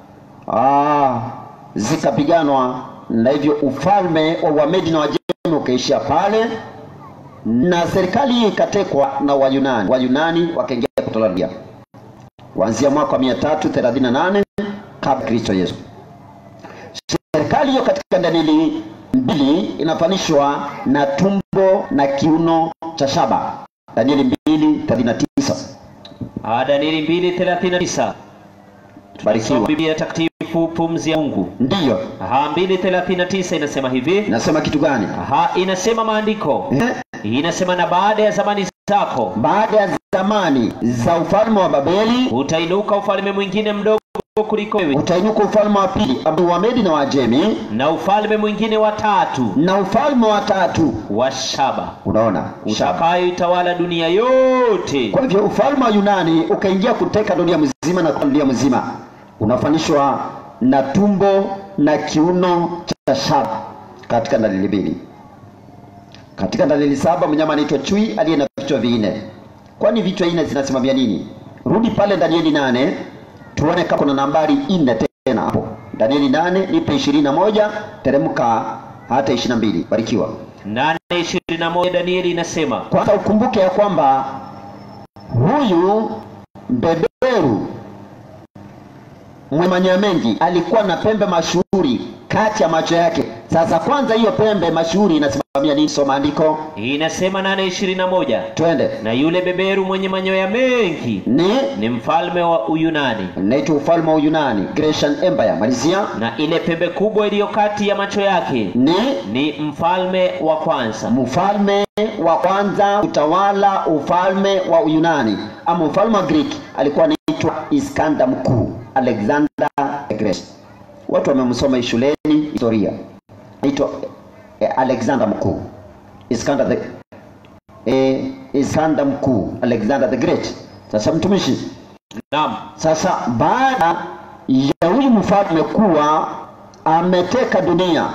[SPEAKER 3] ah, zikapiganwa na hivyo ufalme wa Wamedi na Wajemi ukaishia pale na serikali hii ikatekwa na Wayunani. Wayunani wakaingia kutawala kuanzia mwaka wa 338 kabla Kristo Yesu. Serikali hiyo katika Danieli mbili inafanishwa na tumbo na kiuno cha shaba. Danieli 2:39.
[SPEAKER 4] Ah, Danieli 2:39.
[SPEAKER 3] Barikiwa.
[SPEAKER 4] Tunasoma Biblia takatifu pumzi ya Mungu.
[SPEAKER 3] Ndiyo.
[SPEAKER 4] Aha, 2:39 inasema hivi.
[SPEAKER 3] Inasema kitu gani?
[SPEAKER 4] Aha, inasema maandiko.
[SPEAKER 3] Eh?
[SPEAKER 4] Inasema na baada ya zamani zako
[SPEAKER 3] Baada ya zamani za ufalme wa Babeli
[SPEAKER 4] utainuka ufalme mwingine mdogo kuliko wewe,
[SPEAKER 3] utainuka ufalme wa pili ambao wa Medi na Wajemi
[SPEAKER 4] na ufalme mwingine wa tatu
[SPEAKER 3] na ufalme wa tatu.
[SPEAKER 4] wa Shaba
[SPEAKER 3] Unaona? Shaba.
[SPEAKER 4] utakayoitawala dunia yote.
[SPEAKER 3] Kwa hivyo ufalme wa Yunani ukaingia kuteka dunia mzima na dunia mzima unafanishwa na tumbo na kiuno cha shaba katika dalili mbili. Katika dalili saba mnyama anaitwa chui aliye na vichwa vinne. Kwani vichwa nne zinasimamia nini? Rudi pale Danieli nane tuone kama kuna nambari nne tena hapo. Danieli nane nipe ishirini na moja teremka hata ishirini na mbili. Barikiwa.
[SPEAKER 4] nane ishirini na moja Danieli inasema
[SPEAKER 3] Kwanza ukumbuke ya kwamba huyu beberu mwenye manyoya mengi alikuwa na pembe mashuhuri kati ya macho yake Sasa kwanza, hiyo pembe mashuhuri inasimamia nini? Soma andiko,
[SPEAKER 4] inasema nane ishirini na moja
[SPEAKER 3] twende.
[SPEAKER 4] na yule beberu mwenye manyoya mengi
[SPEAKER 3] Ni
[SPEAKER 4] ni mfalme wa Uyunani,
[SPEAKER 3] naitwa ufalme wa Uyunani, Grecian Empire. Malizia.
[SPEAKER 4] na ile pembe kubwa iliyo kati ya macho yake
[SPEAKER 3] Ni
[SPEAKER 4] ni mfalme wa kwanza.
[SPEAKER 3] mfalme wa kwanza utawala ufalme wa Uyunani ama mfalme wa Greek alikuwa anaitwa Iskanda Mkuu, Alexander the Great. Watu wamemsoma hii shuleni historia, anaitwa eh, Alexander Mkuu, Iskanda the eh, Iskanda Mkuu, Alexander the Great. Sasa mtumishi,
[SPEAKER 4] Naam,
[SPEAKER 3] sasa baada ya huyu mfalme kuwa ameteka dunia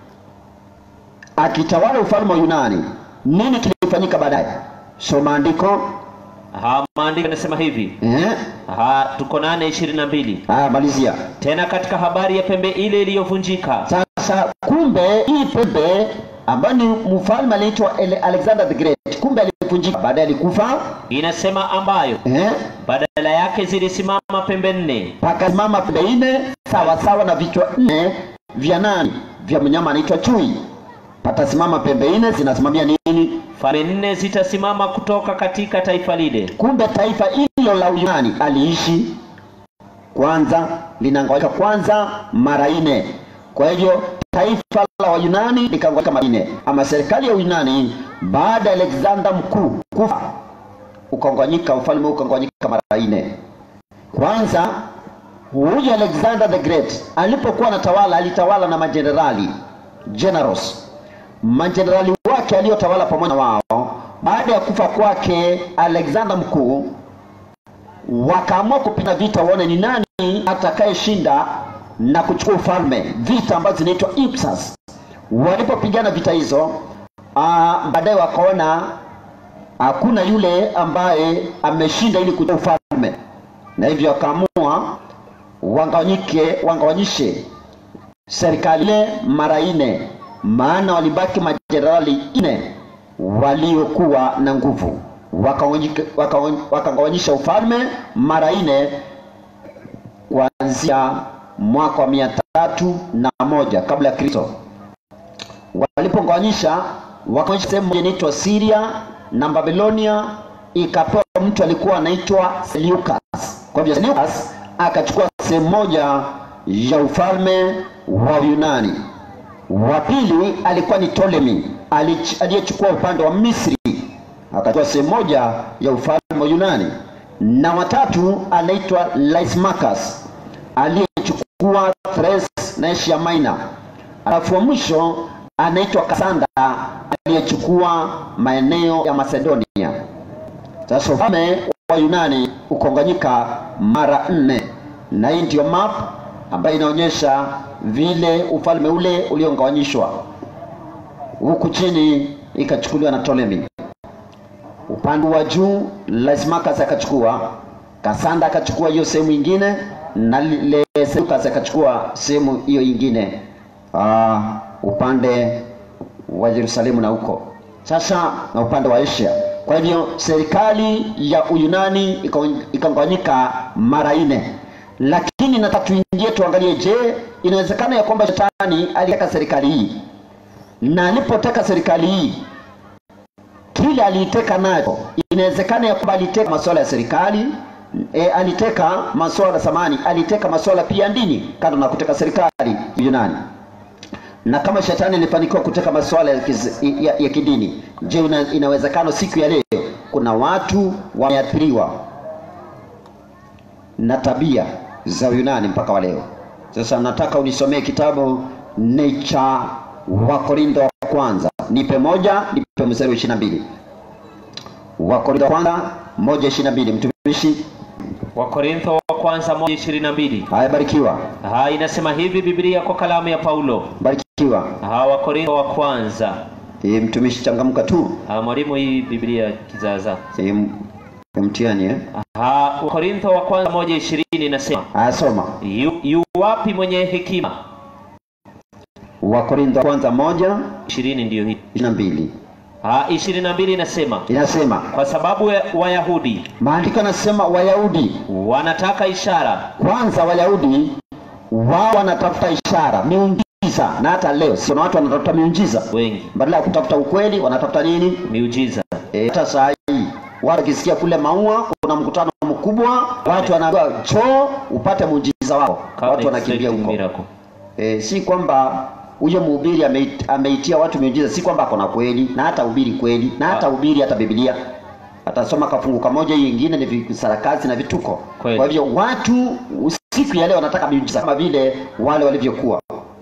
[SPEAKER 3] akitawala ufalme wa Yunani, nini kilifanyika baadaye? Soma andiko
[SPEAKER 4] ha, maandiko yanasema hivi
[SPEAKER 3] eh?
[SPEAKER 4] ha, tuko nane ishirini na mbili
[SPEAKER 3] Haya, malizia
[SPEAKER 4] tena katika habari ya pembe ile iliyovunjika
[SPEAKER 3] sasa. Kumbe hii pembe ambayo ni mfalme aliitwa Ele- Alexander the Great, kumbe alivunjika, baadaye alikufa
[SPEAKER 4] inasema ambayo
[SPEAKER 3] eh?
[SPEAKER 4] badala yake zilisimama pembe nne
[SPEAKER 3] pakasimama pembe nne sawa sawa na vichwa nne vya nani? Vya mnyama anaitwa chui. Patasimama pembe nne zinasimamia nini?
[SPEAKER 4] falme nne zitasimama kutoka katika taifa lile
[SPEAKER 3] Kumbe taifa hilo la Uyunani aliishi kwanza, linangawika kwanza mara nne. Kwa hivyo taifa la Wayunani likangawika mara nne, ama serikali ya Uyunani baada ya Alexander mkuu kufa ukangawanyika, ufalme huu ukangawanyika mara nne. Kwanza huyu Alexander the Great alipokuwa anatawala, alitawala na majenerali generals majenerali wake aliyotawala pamoja na wao. Baada ya kufa kwake Alexander mkuu, wakaamua kupigana vita, waone ni nani atakayeshinda na kuchukua ufalme, vita ambazo zinaitwa Ipsas. Walipopigana vita hizo, ah, baadaye wakaona hakuna yule ambaye ameshinda ili kuchukua ufalme, na hivyo wakaamua wangawanyike, wangawanyishe serikali ile mara nne, maana walibaki majenerali nne waliokuwa na nguvu, wakagawanyika- waka- wakagawanyisha ufalme mara nne kuanzia mwaka wa mia tatu na moja kabla ya Kristo. Walipogawanyisha wakaonyesha sehemu moja inaitwa Syria na Babilonia ikapewa mtu alikuwa anaitwa Seleucus. Kwa hivyo Seleucus akachukua sehemu moja ya ufalme wa Yunani. Wa pili alikuwa ni Ptolemy alich- aliyechukua upande wa Misri akachukua sehemu moja ya ufalme wa Yunani, na watatu anaitwa Lysimachus aliyechukua Thrace na Asia Minor. Alafu wa mwisho anaitwa Kasanda aliyechukua maeneo ya Macedonia. Sasa ufalme wa Yunani ukonganyika mara nne, na hii ndio map ambayo inaonyesha vile ufalme ule uliogawanyishwa. Huku chini ikachukuliwa na Ptolemy, upande wa juu Lysimachus akachukua, Kasanda akachukua hiyo sehemu ingine, na le Seleucus akachukua sehemu hiyo ingine ah, upande wa Yerusalemu na huko sasa na upande wa Asia. Kwa hivyo serikali ya Uyunani ika- ikagawanyika mara nne, lakini nataka tuingie tuangalie, je, inawezekana ya kwamba shetani aliteka serikali hii, na alipoteka serikali hii kile aliiteka nacho, inawezekana ya kwamba aliteka masuala ya serikali e, aliteka masuala samani, aliteka masuala pia ya dini, kando na kuteka serikali Yunani na kama shetani alifanikiwa kuteka masuala ya, kiz- ya, ya kidini, je, una, inawezekana siku ya leo kuna watu wameathiriwa na tabia za Uyunani mpaka wa leo? Sasa nataka unisomee kitabu ni cha Wakorintho wa kwanza, nipe moja, nipe mstari wa ishirini na mbili. Wakorintho wa kwanza moja ishirini na mbili. Mtumishi,
[SPEAKER 4] wakorintho wa kwanza moja ishirini na mbili
[SPEAKER 3] haya, barikiwa,
[SPEAKER 4] ha inasema hivi biblia kwa kalamu ya paulo
[SPEAKER 3] barikiwa.
[SPEAKER 4] ha wakorintho wa kwanza
[SPEAKER 3] E, mtumishi changamka tu.
[SPEAKER 4] ha mwalimu hii biblia kizaza
[SPEAKER 3] E, m- mtihani eh?
[SPEAKER 4] ha wakorintho wa kwanza moja ishirini inasema
[SPEAKER 3] Haya, soma
[SPEAKER 4] yu, yu wapi mwenye hekima
[SPEAKER 3] Wakorintho wa kwanza moja
[SPEAKER 4] ishirini ndiyo hii
[SPEAKER 3] ishirini na mbili
[SPEAKER 4] ha ishirini na mbili inasema
[SPEAKER 3] inasema,
[SPEAKER 4] kwa sababu ya- wayahudi
[SPEAKER 3] maandiko yanasema Wayahudi
[SPEAKER 4] wanataka ishara
[SPEAKER 3] kwanza, Wayahudi wao wanatafuta ishara, miujiza miujiza na hata leo sio na watu wanatafuta miujiza
[SPEAKER 4] wengi
[SPEAKER 3] badala ya kutafuta ukweli wanatafuta nini
[SPEAKER 4] miujiza
[SPEAKER 3] Eh, hata saa hii watu wakisikia kule maua kuna mkutano mkubwa watu wanaambiwa choo upate muujiza wao watu wanakimbia
[SPEAKER 4] Expecting
[SPEAKER 3] huko
[SPEAKER 4] miracle.
[SPEAKER 3] e, si kwamba huyo mhubiri ameit- ameitia watu miujiza si kwamba akona kweli na hata ubiri kweli na hata ubiri hata biblia atasoma kafungu kamoja hiyo ingine ni visarakasi na vituko
[SPEAKER 4] Kweli.
[SPEAKER 3] kwa hivyo watu siku ya leo wanataka miujiza kama vile wale walivyokuwa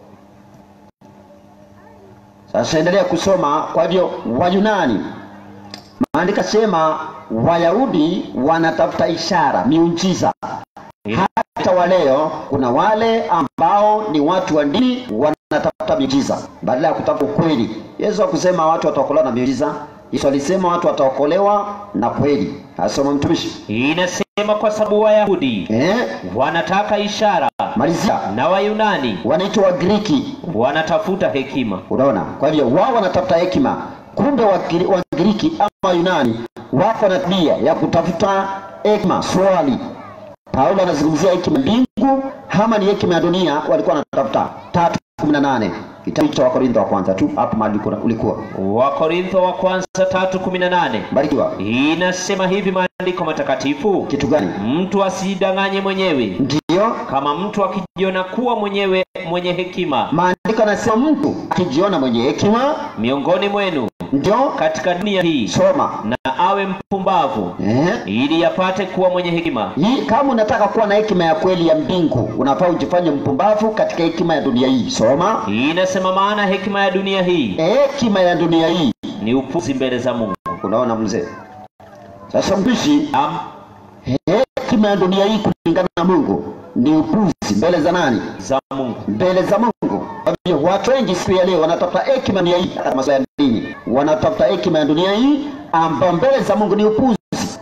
[SPEAKER 3] sasa endelea kusoma kwa hivyo wayunani maandika sema wayahudi wanatafuta ishara miujiza hata wa leo kuna wale ambao ni watu wa dini wanatafuta miujiza badala ya kutafuta ukweli yesu akusema watu wataokolewa na miujiza yesu alisema watu wataokolewa na kweli asoma mtumishi
[SPEAKER 4] inasema kwa sababu wayahudi
[SPEAKER 3] eh?
[SPEAKER 4] wanataka ishara
[SPEAKER 3] malizia
[SPEAKER 4] na wayunani
[SPEAKER 3] wanaitwa wagiriki
[SPEAKER 4] wanatafuta hekima
[SPEAKER 3] unaona kwa hivyo wao wanatafuta hekima kumbe Wagiri- wagiriki ama yunani wako na tabia ya kutafuta hekima swali paulo anazungumzia hekima ya mbingu ama ni hekima ya dunia walikuwa wanatafuta tatu kumi na nane kitabu cha wakorintho wa kwanza tu hapo mahali ulikuwa- ulikuwa
[SPEAKER 4] wakorintho wa kwanza tatu kumi na nane
[SPEAKER 3] barikiwa
[SPEAKER 4] inasema hivi maandiko matakatifu
[SPEAKER 3] kitu gani
[SPEAKER 4] mtu asidanganye mwenyewe
[SPEAKER 3] ndiyo
[SPEAKER 4] kama mtu akijiona kuwa mwenyewe mwenye hekima
[SPEAKER 3] maandiko anasema mtu akijiona mwenye hekima
[SPEAKER 4] miongoni mwenu
[SPEAKER 3] ndio
[SPEAKER 4] katika dunia hii
[SPEAKER 3] soma
[SPEAKER 4] na awe mpumbavu
[SPEAKER 3] eh?
[SPEAKER 4] ili apate kuwa mwenye hekima
[SPEAKER 3] hii kama unataka kuwa na hekima ya kweli ya mbingu unafaa ujifanye mpumbavu katika hekima ya dunia hii soma
[SPEAKER 4] inasema maana hekima ya dunia hii
[SPEAKER 3] hekima ya dunia hii
[SPEAKER 4] ni upuzi mbele za mungu
[SPEAKER 3] unaona mzee sasa mpishi
[SPEAKER 4] Am,
[SPEAKER 3] hekima ya dunia hii kulingana na mungu ni upuzi mbele za nani
[SPEAKER 4] za mungu
[SPEAKER 3] mbele za mungu kwa hivyo watu wengi siku ya leo wanatafuta hekima ya dunia hii hata masuala ya dini wanatafuta hekima ya dunia hii ambayo mbele za mungu ni upuzi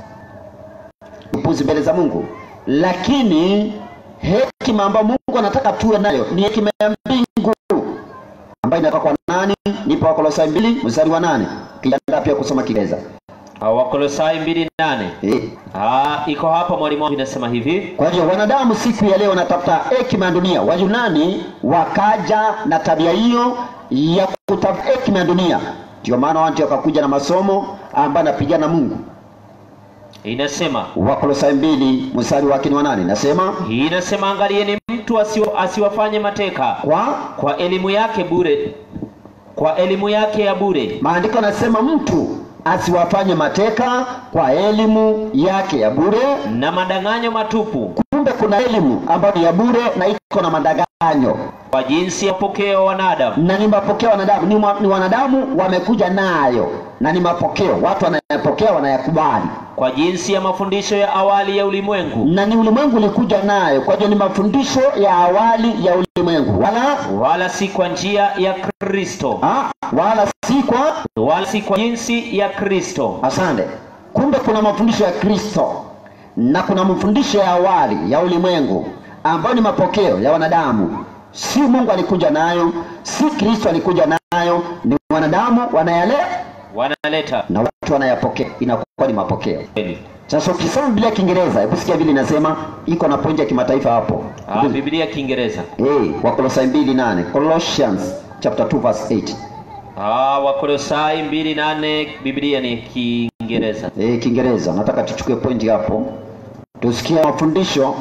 [SPEAKER 3] upuzi mbele za mungu lakini hekima ambayo mungu anataka tuwe nayo ni hekima ya mbingu ambayo inatoka kwa nani nipo wakolosai mbili mstari wa nane kijiandaa pia kusoma kiingereza
[SPEAKER 4] Ah, wakolosai mbili nane
[SPEAKER 3] eh.
[SPEAKER 4] Ah, iko hapa mwalimu wangu inasema hivi
[SPEAKER 3] Kwa hivyo wanadamu siku ya leo wanatafuta hekima ya dunia. Wayunani wakaja na tabia hiyo ya kutafuta hekima ya dunia, ndio maana watu wakakuja na masomo ambayo anapigana na Mungu.
[SPEAKER 4] inasema
[SPEAKER 3] Wakolosai mbili mstari wake ni wa nane nasema
[SPEAKER 4] inasema angalieni mtu asiwa, asiwafanye mateka
[SPEAKER 3] kwa
[SPEAKER 4] kwa elimu yake bure kwa elimu yake ya bure
[SPEAKER 3] maandiko anasema mtu asiwafanye mateka kwa elimu yake ya bure.
[SPEAKER 4] na madanganyo matupu
[SPEAKER 3] Kumbe kuna elimu ambayo ni ya bure na iko na madanganyo
[SPEAKER 4] kwa jinsi ya pokeo wanadamu
[SPEAKER 3] na ni mapokeo wanadamu ni, mwa- ni wanadamu wamekuja nayo na ni mapokeo watu wanayapokea wanayakubali
[SPEAKER 4] kwa jinsi ya mafundisho ya awali ya ulimwengu
[SPEAKER 3] na ni ulimwengu ulikuja nayo kwa hiyo ni mafundisho ya awali ya ulimwengu wala
[SPEAKER 4] wala si kwa njia ya kristo
[SPEAKER 3] ha, wala si kwa
[SPEAKER 4] wala si kwa jinsi ya kristo
[SPEAKER 3] asante kumbe kuna mafundisho ya kristo na kuna mafundisho ya awali ya ulimwengu ambayo ni mapokeo ya wanadamu si mungu alikuja nayo si kristo alikuja nayo ni wanadamu wanayale
[SPEAKER 4] wanaleta
[SPEAKER 3] na watu wanayapokea inakuwa ni mapokeo
[SPEAKER 4] kweli
[SPEAKER 3] sasa ukisoma biblia ya kiingereza hebu sikia vile inasema iko na pointi ya kimataifa hapo
[SPEAKER 4] ah, biblia kiingereza
[SPEAKER 3] hey, wakolosai mbili nane colossians chapter 2 verse 8
[SPEAKER 4] ah, wakolosai mbili nane biblia ni kiingereza
[SPEAKER 3] hey, kiingereza nataka tuchukue pointi hapo tusikie mafundisho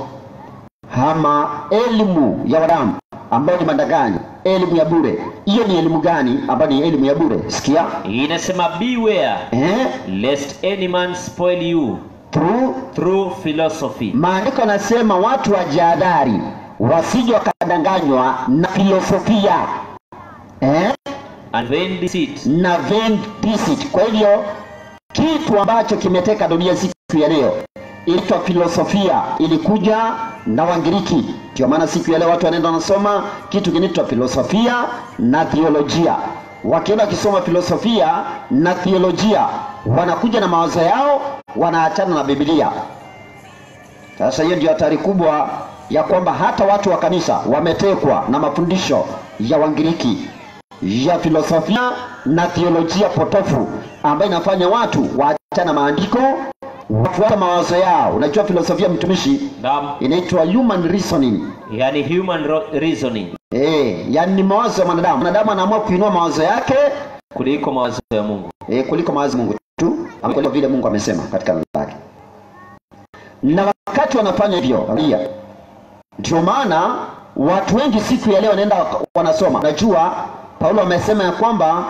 [SPEAKER 3] ama elimu ya wadamu ambayo ni madanganyo elimu ya bure hiyo ni elimu gani ambayo ni elimu ya bure sikia
[SPEAKER 4] inasema beware
[SPEAKER 3] eh?
[SPEAKER 4] lest any man spoil you
[SPEAKER 3] through
[SPEAKER 4] through philosophy
[SPEAKER 3] maandiko yanasema watu wajihadhari wasije wakadanganywa na filosofia eh?
[SPEAKER 4] and vain deceit
[SPEAKER 3] na vain deceit. Kwa hivyo kitu ambacho kimeteka dunia siku ya leo inaitwa filosofia, ilikuja na Wangiriki. Ndio maana siku ya leo watu wanaenda wanasoma kitu kinaitwa filosofia na theolojia. Wakienda wakisoma filosofia na theolojia, wanakuja na mawazo yao, wanaachana na Biblia. Sasa hiyo ndio hatari kubwa ya kwamba hata watu wa kanisa wametekwa na mafundisho ya Wangiriki ya filosofia na theolojia potofu ambayo inafanya watu waachana na maandiko wafuata mawazo yao. Unajua filosofia mtumishi
[SPEAKER 4] Naam,
[SPEAKER 3] inaitwa human reasoning.
[SPEAKER 4] yani human ro- reasoning
[SPEAKER 3] Eh, yani ni mawazo ya mwanadamu. Mwanadamu anaamua kuinua mawazo yake
[SPEAKER 4] kuliko mawazo ya Mungu.
[SPEAKER 3] e, kuliko mawazo ya Mungu tu, ama kuliko vile Mungu amesema katika neno lake. Na wakati wanafanya hivyo, angalia, ndio maana watu wengi siku ya leo wanaenda waka- wanasoma. Najua Paulo amesema ya kwamba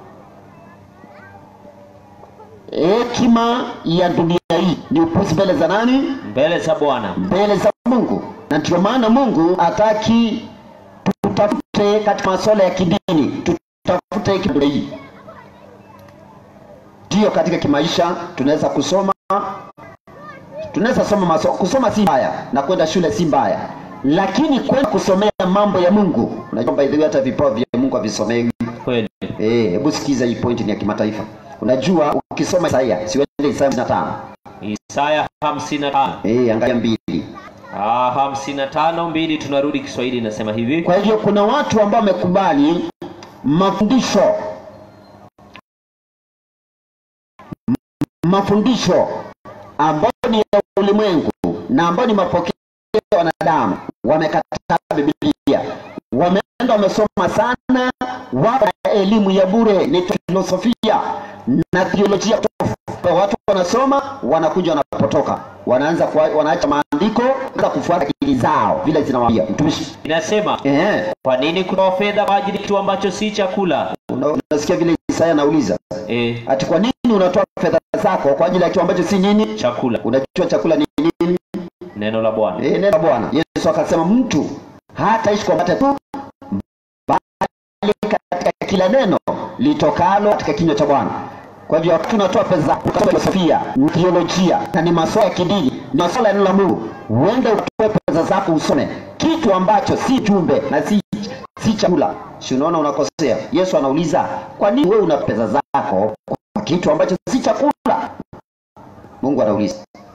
[SPEAKER 3] hekima ya dunia hii ni upuzi mbele za nani?
[SPEAKER 4] Mbele za Bwana
[SPEAKER 3] Mbele za Mungu. Na ndio maana Mungu hataki tutafute katika masuala ya kidini, tutafute hekima ya dunia hii. Ndio katika kimaisha tunaweza kusoma tunaweza soma maso, kusoma si mbaya na kwenda shule si mbaya, lakini kwenda kusomea mambo ya Mungu, unajua by the way hata vipawa vya Mungu havisomewi.
[SPEAKER 4] kweli.
[SPEAKER 3] Eh, hebu sikiza hii point ni ya kimataifa. Unajua ukisoma Isaia, siwende Isaia 55.
[SPEAKER 4] Isaya 55
[SPEAKER 3] Eh, angalia mbili.
[SPEAKER 4] ah, 55 mbili, tunarudi Kiswahili, inasema hivi
[SPEAKER 3] Kwa hivyo kuna watu ambao wamekubali mafundisho mafundisho ambayo ni ya ulimwengu na ambayo ni mapokeo ya wanadamu, wamekataa Biblia, wameenda wamesoma sana, wako na elimu ya bure, ni filosofia na theolojia potofu. Watu wanasoma wanakuja wanapotoka, wanaanza kuwa, wanaacha maandiko, wanaanza kufuata akili zao vile zinawaambia. Mtumishi
[SPEAKER 4] inasema
[SPEAKER 3] eh,
[SPEAKER 4] kwa nini kutoa fedha kwa ajili ya kitu ambacho si chakula?
[SPEAKER 3] una- unasikia vile Isaya anauliza
[SPEAKER 4] E,
[SPEAKER 3] ati kwa nini unatoa fedha zako kwa ajili ya kitu ambacho si nini?
[SPEAKER 4] chakula,
[SPEAKER 3] Unajua chakula ni nini?
[SPEAKER 4] neno la Bwana.
[SPEAKER 3] Eh, neno la Bwana. Yesu akasema mtu hataishi kwa mkate tu, bali katika kila neno litokalo katika kinywa cha Bwana. Kwa hivyo wakati unatoa pesa zako ukasoma filosofia, theolojia na ni masuala ya kidini, ni masuala ya neno la Mungu, uende utoe pesa zako usome kitu ambacho si jumbe na si si chakula. Si unaona unakosea? Yesu anauliza, kwa nini wewe una pesa zako kwa kitu ambacho si chakula? Mungu anauliza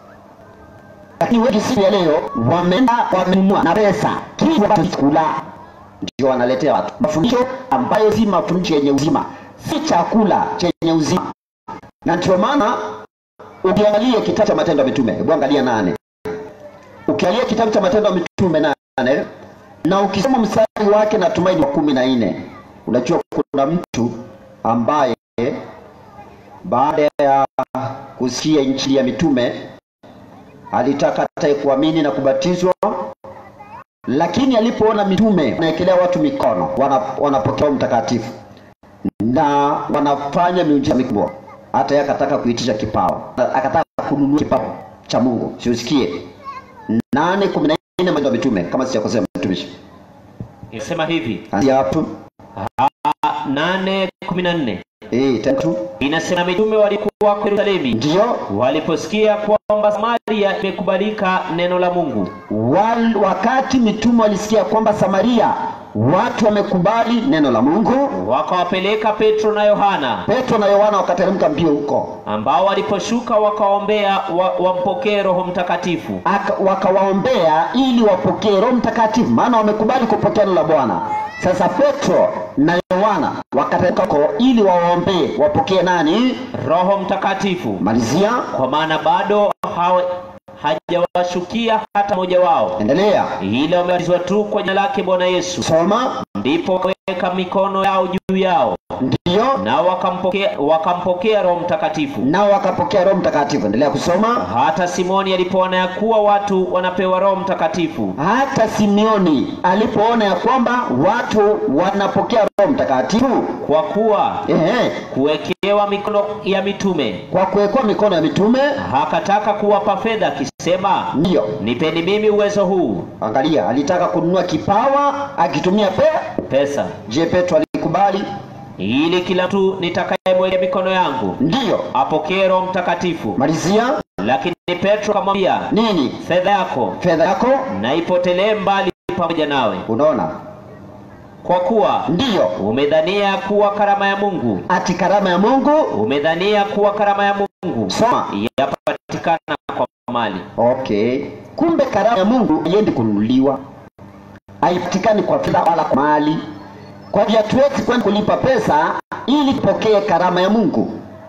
[SPEAKER 3] lakini wengi siku ya leo wameenda wamenunua na pesa kitu ambacho si chakula, ndio wanaletea watu mafundisho ambayo si mafundisho yenye uzima, si chakula chenye uzima. Na ndio maana ukiangalia kitabu cha Matendo ya Mitume, hebu angalia nane, ukiangalia kitabu cha Matendo ya Mitume nane na ukisoma mstari wake natumai ni wa kumi na nne unajua kuna mtu ambaye baada ya kusikia injili ya mitume alitaka hata kuamini na kubatizwa, lakini alipoona mitume wanaekelea watu mikono, wana, wanapokea Roho mtakatifu na wanafanya miujiza mikubwa, hata yeye akataka kuitisha kipawa, akataka kununua kipawa cha Mungu. Siusikie nane kumi na nne Matendo ya Mitume, kama sijakosea mtumishi,
[SPEAKER 4] Inasema hivi
[SPEAKER 3] anzia hapo
[SPEAKER 4] ah, nane kumi na nne
[SPEAKER 3] eh, tatu
[SPEAKER 4] inasema mitume walikuwa kwa Yerusalemu
[SPEAKER 3] ndio
[SPEAKER 4] waliposikia kwamba Samaria imekubalika neno la Mungu,
[SPEAKER 3] Wal, wakati mitume walisikia kwamba Samaria watu wamekubali neno la Mungu,
[SPEAKER 4] wakawapeleka Petro na Yohana,
[SPEAKER 3] Petro na Yohana wakateremka mbio huko,
[SPEAKER 4] ambao waliposhuka wakaombea wa, wampokee Roho Mtakatifu.
[SPEAKER 3] Aka- wakawaombea ili wapokee Roho Mtakatifu, maana wamekubali kupokea neno la Bwana. Sasa Petro na Yohana wakateremka huko ili wawaombee wapokee nani?
[SPEAKER 4] Roho Mtakatifu,
[SPEAKER 3] Malizia,
[SPEAKER 4] kwa maana bado hawa hajawashukia hata mmoja wao,
[SPEAKER 3] endelea,
[SPEAKER 4] ila wamebatizwa tu kwa jina lake Bwana Yesu.
[SPEAKER 3] soma.
[SPEAKER 4] Ndipo wakaweka mikono yao juu yao,
[SPEAKER 3] Ndio,
[SPEAKER 4] nao wakampokea wakampokea Roho Mtakatifu.
[SPEAKER 3] nao wakapokea Roho Mtakatifu. Endelea kusoma.
[SPEAKER 4] Hata Simoni alipoona ya kuwa watu wanapewa Roho Mtakatifu,
[SPEAKER 3] Hata Simeoni alipoona ya kwamba watu wanapokea Roho Mtakatifu,
[SPEAKER 4] kwa kuwa
[SPEAKER 3] ehe,
[SPEAKER 4] kuwekewa mikono ya mitume,
[SPEAKER 3] kwa kuwekwa mikono ya mitume,
[SPEAKER 4] hakataka kuwapa fedha akisema,
[SPEAKER 3] ndiyo
[SPEAKER 4] nipeni mimi uwezo huu
[SPEAKER 3] Angalia, alitaka kununua kipawa akitumia pe.
[SPEAKER 4] pesa,
[SPEAKER 3] Je, Petro alikubali?
[SPEAKER 4] ili kila mtu nitakayemwekea mikono yangu
[SPEAKER 3] Ndiyo.
[SPEAKER 4] apokee Roho Mtakatifu.
[SPEAKER 3] Malizia
[SPEAKER 4] Lakini Petro akamwambia,
[SPEAKER 3] nini?
[SPEAKER 4] fedha yako
[SPEAKER 3] Fedha yako.
[SPEAKER 4] na ipotelee mbali pamoja nawe,
[SPEAKER 3] Unaona,
[SPEAKER 4] kwa kuwa
[SPEAKER 3] ndiyo
[SPEAKER 4] umedhania kuwa karama ya Mungu,
[SPEAKER 3] ati karama ya Mungu.
[SPEAKER 4] umedhania kuwa karama ya Mungu
[SPEAKER 3] Soma.
[SPEAKER 4] yapatikana kwa mali.
[SPEAKER 3] Okay, kumbe karama ya Mungu haiendi kununuliwa, haipatikani kwa fedha wala kwa mali. Kwa hivyo hatuwezi kwenda kulipa pesa ili tupokee karama ya Mungu.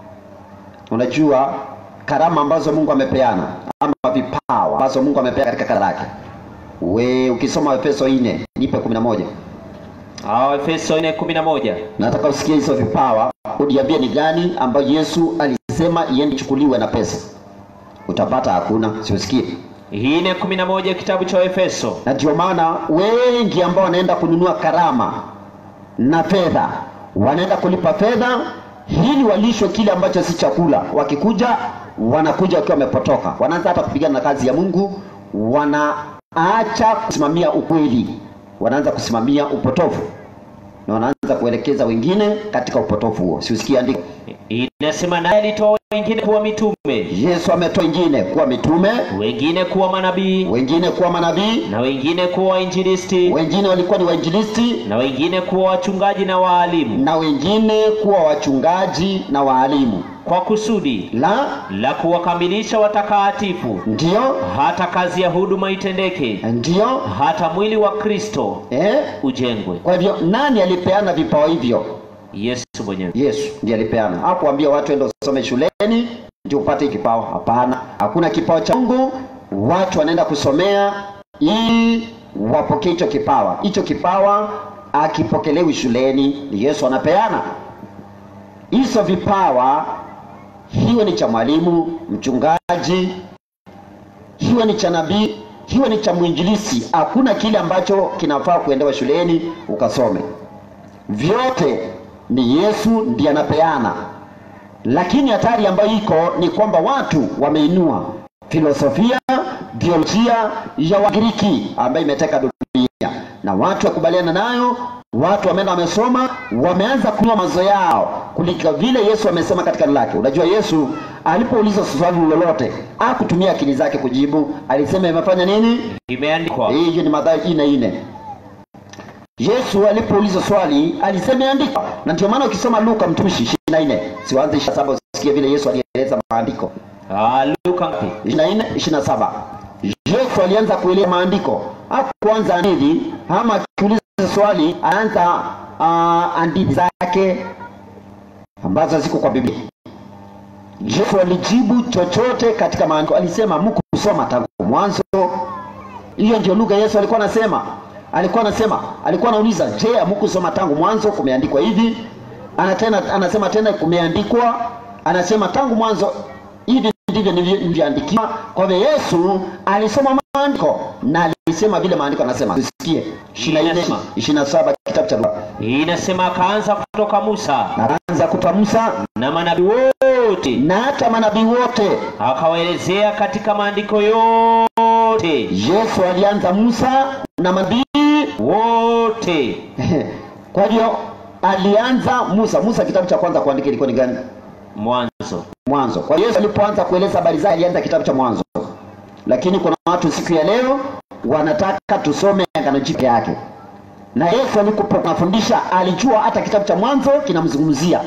[SPEAKER 3] Unajua karama ambazo Mungu amepeana ama vipawa ambazo Mungu amepeana katika kanisa lake. We ukisoma Efeso 4 nipe 11
[SPEAKER 4] Ah, Efeso 4:11.
[SPEAKER 3] nataka usikie hizo vipawa uniambie ni gani ambayo yesu alisema iende ichukuliwe na pesa utapata hakuna siusikie
[SPEAKER 4] Hii ni 11 kitabu cha Efeso.
[SPEAKER 3] na ndio maana wengi ambao wanaenda kununua karama na fedha wanaenda kulipa fedha ili walishwe kile ambacho si chakula wakikuja wanakuja wakiwa wamepotoka wanaanza hata kupigana na kazi ya mungu wanaacha kusimamia ukweli wanaanza kusimamia upotofu na wanaanza kuelekeza wengine katika upotofu huo siusikie andiko
[SPEAKER 4] Inasema naye alitoa wengine kuwa mitume,
[SPEAKER 3] yesu ametoa wengine kuwa mitume
[SPEAKER 4] wengine kuwa manabii,
[SPEAKER 3] wengine kuwa manabii
[SPEAKER 4] na wengine kuwa wainjilisti,
[SPEAKER 3] wengine walikuwa ni wainjilisti
[SPEAKER 4] na wengine kuwa wachungaji na waalimu,
[SPEAKER 3] na wengine kuwa wachungaji na waalimu
[SPEAKER 4] kwa kusudi
[SPEAKER 3] la
[SPEAKER 4] la kuwakamilisha watakatifu,
[SPEAKER 3] ndio
[SPEAKER 4] hata kazi ya huduma itendeke,
[SPEAKER 3] ndio
[SPEAKER 4] hata mwili wa Kristo
[SPEAKER 3] eh?
[SPEAKER 4] ujengwe.
[SPEAKER 3] kwa hivyo nani alipeana vipawa hivyo
[SPEAKER 4] Yesu mwenyewe.
[SPEAKER 3] yesu ndiye alipeana hakuambia watu ende usome shuleni ndio upate hii kipawa hapana hakuna kipawa cha mungu watu wanaenda kusomea ili wapokee hicho kipawa hicho kipawa akipokelewi shuleni ni yesu anapeana hizo vipawa hiwe ni cha mwalimu mchungaji hiwe ni cha nabii hiwe ni cha mwinjilisi hakuna kile ambacho kinafaa kuendewa shuleni ukasome vyote ni yesu ndiye anapeana lakini hatari ambayo iko ni kwamba watu wameinua filosofia biolojia ya wagiriki ambayo imeteka dunia na watu wakubaliana nayo watu wameenda wamesoma wameanza kunywa mazo yao kuliko vile yesu amesema katika neno lake unajua yesu alipoulizwa swali lolote akutumia akili zake kujibu alisema imefanya nini
[SPEAKER 4] Imeandikwa.
[SPEAKER 3] hiyo ni Mathayo ine ine. Yesu alipoulizwa swali alisema iandikwa, na ndio maana ukisoma Luka mtumishi ishirini na nne siwanze ishirini na saba usikie vile Yesu alieleza maandiko
[SPEAKER 4] Ah, Luka ngapi?
[SPEAKER 3] ishirini na nne ishirini na saba Yesu alianza kueleza maandiko, hakuanza hadithi ama akiuliza swali anaanza uh, hadithi zake ambazo ziko kwa Biblia. Yesu alijibu chochote katika maandiko, alisema mkusoma tangu mwanzo hiyo ndio lugha Yesu alikuwa anasema. Alikuwa anasema, alikuwa anauliza, je, hamkusoma tangu mwanzo kumeandikwa hivi? Ana tena anasema tena kumeandikwa, anasema tangu mwanzo hivi ndivyo nilivyo- nilivyoandikiwa. Kwa hivyo Yesu alisoma maandiko na alisema vile maandiko anasema. Tusikie 24
[SPEAKER 4] Inasema.
[SPEAKER 3] 27 kitabu cha Luka.
[SPEAKER 4] Inasema akaanza kutoka Musa
[SPEAKER 3] Na anza kutoa Musa
[SPEAKER 4] na manabii wote,
[SPEAKER 3] na hata manabii wote.
[SPEAKER 4] akawaelezea katika maandiko yote
[SPEAKER 3] Yesu alianza Musa na manabii
[SPEAKER 4] wote.
[SPEAKER 3] kwa hivyo alianza Musa. Musa kitabu cha kwanza kuandika ilikuwa ni gani?
[SPEAKER 4] Mwanzo.
[SPEAKER 3] Mwanzo. Kwa hiyo Yesu alipoanza kueleza habari zake alianza kitabu cha Mwanzo, lakini kuna watu siku ya leo wanataka tusome Agano Jipya yake, na Yesu alipokuwa anafundisha alijua hata kitabu cha Mwanzo kinamzungumzia,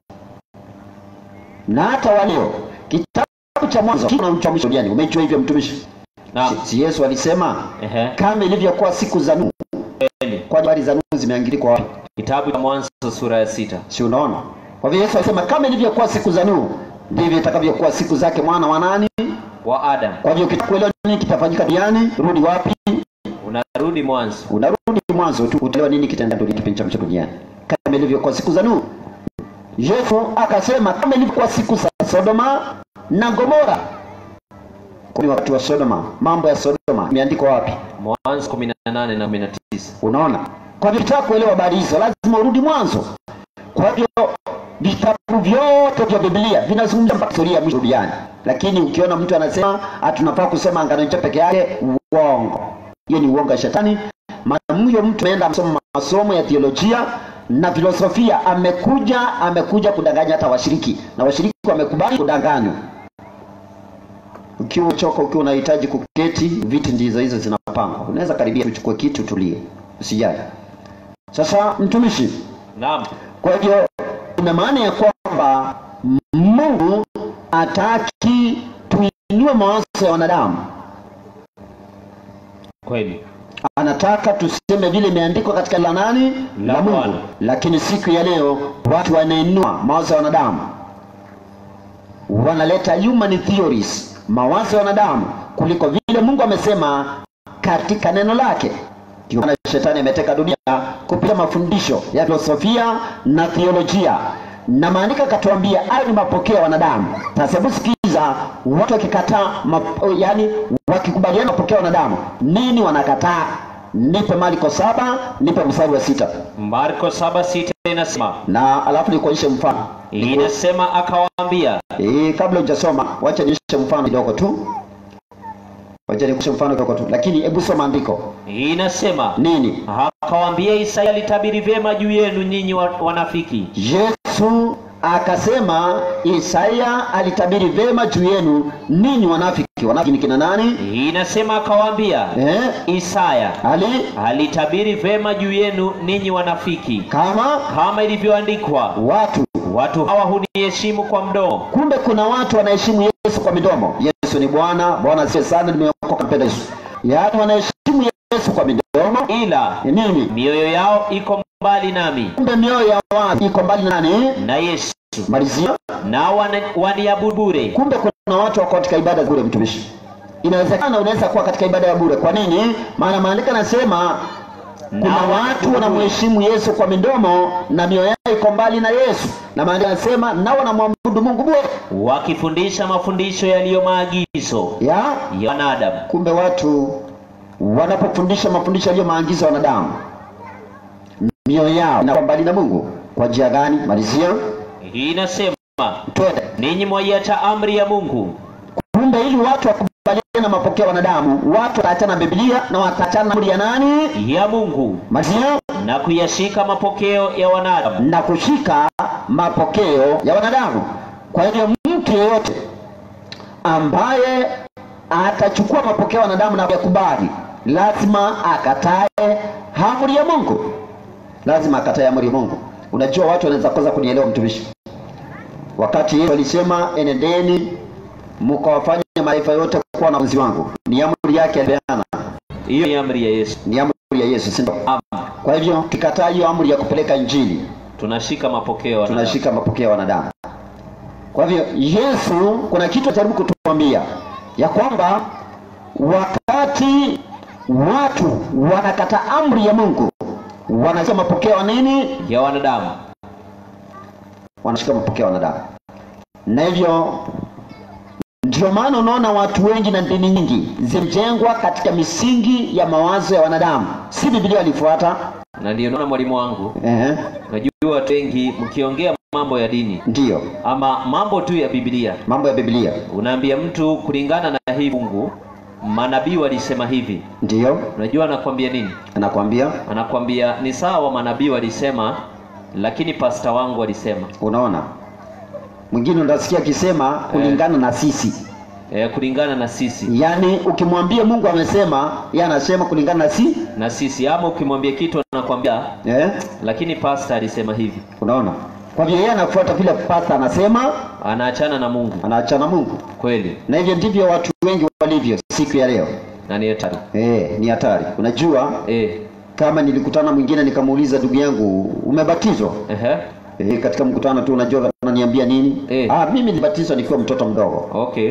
[SPEAKER 3] na hata waleo kitabu cha Mwanzo kina uchamisho gani? Umejua hivyo mtumishi?
[SPEAKER 4] Naam.
[SPEAKER 3] Si Yesu alisema
[SPEAKER 4] Ehe.
[SPEAKER 3] kama ilivyokuwa siku za Nuhu.
[SPEAKER 4] Kweli.
[SPEAKER 3] Kwa habari za Nuhu zimeangikwa wapi?
[SPEAKER 4] Kitabu cha Mwanzo sura ya sita.
[SPEAKER 3] si unaona kwa hivyo yesu alisema kama ilivyokuwa siku za nuhu ndivyo itakavyokuwa siku zake mwana wa nani
[SPEAKER 4] Wa Adam.
[SPEAKER 3] kwa hivyo ukitaka kuelewa nini kitafanyika duniani rudi wapi
[SPEAKER 4] Unarudi mwanzo.
[SPEAKER 3] unarudi mwanzo tu utaelewa nini kitaendelea dunia kipindi cha mwisho duniani kama ilivyokuwa siku za nuhu yesu akasema kama ilivyokuwa siku za sodoma na gomora ni wakati wa sodoma mambo ya sodoma imeandikwa wapi
[SPEAKER 4] Mwanzo 18 na 19.
[SPEAKER 3] unaona kwa hivyo ukitaka kuelewa habari hizo lazima urudi mwanzo kwa hivyo vitabu vyote vya biblia vinazungumza mpaka historia ya mwisho duniani lakini ukiona mtu anasema hatunafaa kusoma angano jipya peke yake uongo hiyo ni uongo ya shetani maana huyo mtu ameenda amesoma masomo ya theolojia na filosofia amekuja amekuja kudanganya hata washiriki na washiriki wamekubali kudanganywa ukiwa uchoka ukiwa unahitaji kuketi viti ndizo hizo zinapangwa unaweza karibia uchukue kiti utulie usijali sasa mtumishi
[SPEAKER 4] Naam.
[SPEAKER 3] kwa hivyo ina maana ya kwamba mungu ataki tuinue mawazo ya wanadamu
[SPEAKER 4] Kweli.
[SPEAKER 3] anataka tuseme vile imeandikwa katika la nani
[SPEAKER 4] La
[SPEAKER 3] la mungu
[SPEAKER 4] Bwana.
[SPEAKER 3] lakini siku ya leo watu wanainua mawazo ya wanadamu wanaleta human theories mawazo ya wanadamu kuliko vile mungu amesema katika neno lake Ndio maana shetani ameteka dunia kupitia mafundisho ya filosofia na theolojia na maandiko akatuambia hayo ni mapokeo ya wanadamu sasa hebu sikiza watu wakikataa map- yaani wakikubaliana mapokeo ya wanadamu nini wanakataa nipe marko saba nipe mstari wa sita
[SPEAKER 4] Marko saba sita inasema
[SPEAKER 3] na alafu nikuonyeshe mfano
[SPEAKER 4] inasema akawaambia,
[SPEAKER 3] e, kabla hujasoma wacha nionyeshe mfano kidogo tu wacha nikuonyeshe mfano kidogo tu lakini hebu soma andiko
[SPEAKER 4] inasema
[SPEAKER 3] nini
[SPEAKER 4] akawaambia, Isaya alitabiri vyema juu yenu nyinyi wa- wanafiki,
[SPEAKER 3] yesu akasema isaya alitabiri vema juu yenu ninyi wanafiki wanafiki ni kina nani
[SPEAKER 4] inasema akawaambia,
[SPEAKER 3] eh?
[SPEAKER 4] Isaya
[SPEAKER 3] ali
[SPEAKER 4] alitabiri vyema juu yenu ninyi wanafiki,
[SPEAKER 3] kama
[SPEAKER 4] kama ilivyoandikwa,
[SPEAKER 3] watu
[SPEAKER 4] watu hawa huniheshimu kwa mdomo,
[SPEAKER 3] kumbe kuna watu wanaheshimu yesu kwa midomo yesu ni bwana bwana asiye sana nimeokoka mpenda yesu yaani wanaheshimu yesu kwa midomo
[SPEAKER 4] ila
[SPEAKER 3] nini
[SPEAKER 4] mioyo yao iko mbali nami
[SPEAKER 3] kumbe mioyo ya watu iko mbali na nani
[SPEAKER 4] na Yesu,
[SPEAKER 3] malizia
[SPEAKER 4] nao wana- waniabudu bure.
[SPEAKER 3] kumbe kuna watu wako katika ibada bure mtumishi inawezekana unaweza kuwa katika ibada ya bure kwa nini maana maandiko anasema kuna
[SPEAKER 4] Nao
[SPEAKER 3] watu
[SPEAKER 4] wanaabudu
[SPEAKER 3] wanamheshimu yesu kwa midomo na mioyo yao iko mbali na yesu na maandiko anasema nao wanamwabudu mungu bure
[SPEAKER 4] wakifundisha mafundisho yaliyo maagizo
[SPEAKER 3] ya
[SPEAKER 4] ya wanadamu.
[SPEAKER 3] kumbe watu wanapofundisha mafundisho yaliyo maagizo ya wanadamu mioyo yao inakuwa mbali na mungu kwa njia gani malizia
[SPEAKER 4] Hii inasema
[SPEAKER 3] twende
[SPEAKER 4] ninyi mwaiacha amri ya Mungu
[SPEAKER 3] kumbe ili watu wakubaliane na mapokeo ya wanadamu watu wataachana na biblia na wataachana na amri ya nani
[SPEAKER 4] ya Mungu
[SPEAKER 3] malizia
[SPEAKER 4] na kuyashika mapokeo ya wanadamu.
[SPEAKER 3] na kushika mapokeo ya wanadamu kwa hivyo mtu yeyote ambaye atachukua mapokeo ya wanadamu na kuyakubali lazima akatae amri ya mungu lazima akatae amri ya mungu unajua watu wanaweza kosa kunielewa mtumishi wakati yesu alisema enendeni mkawafanya mataifa yote kuwa wanafunzi wangu ni amri yake alipeana
[SPEAKER 4] Hiyo ni amri ya Yesu.
[SPEAKER 3] ni amri ya yesu si ndio?
[SPEAKER 4] Am,
[SPEAKER 3] kwa hivyo tukikataa hiyo amri ya kupeleka injili
[SPEAKER 4] tunashika mapokeo ya wanadamu.
[SPEAKER 3] tunashika mapokeo ya wanadamu kwa hivyo yesu kuna kitu ajaribu kutuambia ya kwamba wakati watu wanakata amri ya mungu wanashika mapokeo ya nini
[SPEAKER 4] ya wanadamu.
[SPEAKER 3] wanashika mapokeo ya wanadamu na hivyo ndio maana unaona watu wengi na dini nyingi zimejengwa katika misingi ya mawazo ya wanadamu si bibilia walifuata
[SPEAKER 4] Na ndio naona mwalimu wangu,
[SPEAKER 3] eh,
[SPEAKER 4] najua watu wengi mkiongea mambo ya dini
[SPEAKER 3] ndiyo
[SPEAKER 4] ama mambo tu ya Biblia,
[SPEAKER 3] mambo ya biblia
[SPEAKER 4] unaambia mtu kulingana na hii fungu, manabii walisema hivi.
[SPEAKER 3] ndiyo
[SPEAKER 4] Unajua anakwambia nini?
[SPEAKER 3] anakwambia
[SPEAKER 4] Anakwambia ni sawa, manabii walisema, lakini pasta wangu alisema
[SPEAKER 3] unaona mwingine unasikia akisema kulingana na sisi
[SPEAKER 4] e, kulingana na sisi
[SPEAKER 3] yaani ukimwambia mungu amesema ye anasema kulingana na si
[SPEAKER 4] na sisi, ama ukimwambia kitu anakwambia
[SPEAKER 3] eh?
[SPEAKER 4] lakini pasta alisema hivi,
[SPEAKER 3] unaona kwa hivyo yeye anafuata vile pasta anasema
[SPEAKER 4] anaachana na Mungu
[SPEAKER 3] anaachana mungu
[SPEAKER 4] kweli,
[SPEAKER 3] na hivyo ndivyo watu wengi walivyo siku ya leo
[SPEAKER 4] na ni hatari
[SPEAKER 3] eh, ni hatari unajua
[SPEAKER 4] e,
[SPEAKER 3] kama nilikutana mwingine nikamuuliza ndugu yangu umebatizwa
[SPEAKER 4] ehe,
[SPEAKER 3] eh, katika mkutano tu unajua ananiambia nini
[SPEAKER 4] Eh.
[SPEAKER 3] ah, mimi nilibatizwa nikiwa mtoto mdogo
[SPEAKER 4] okay,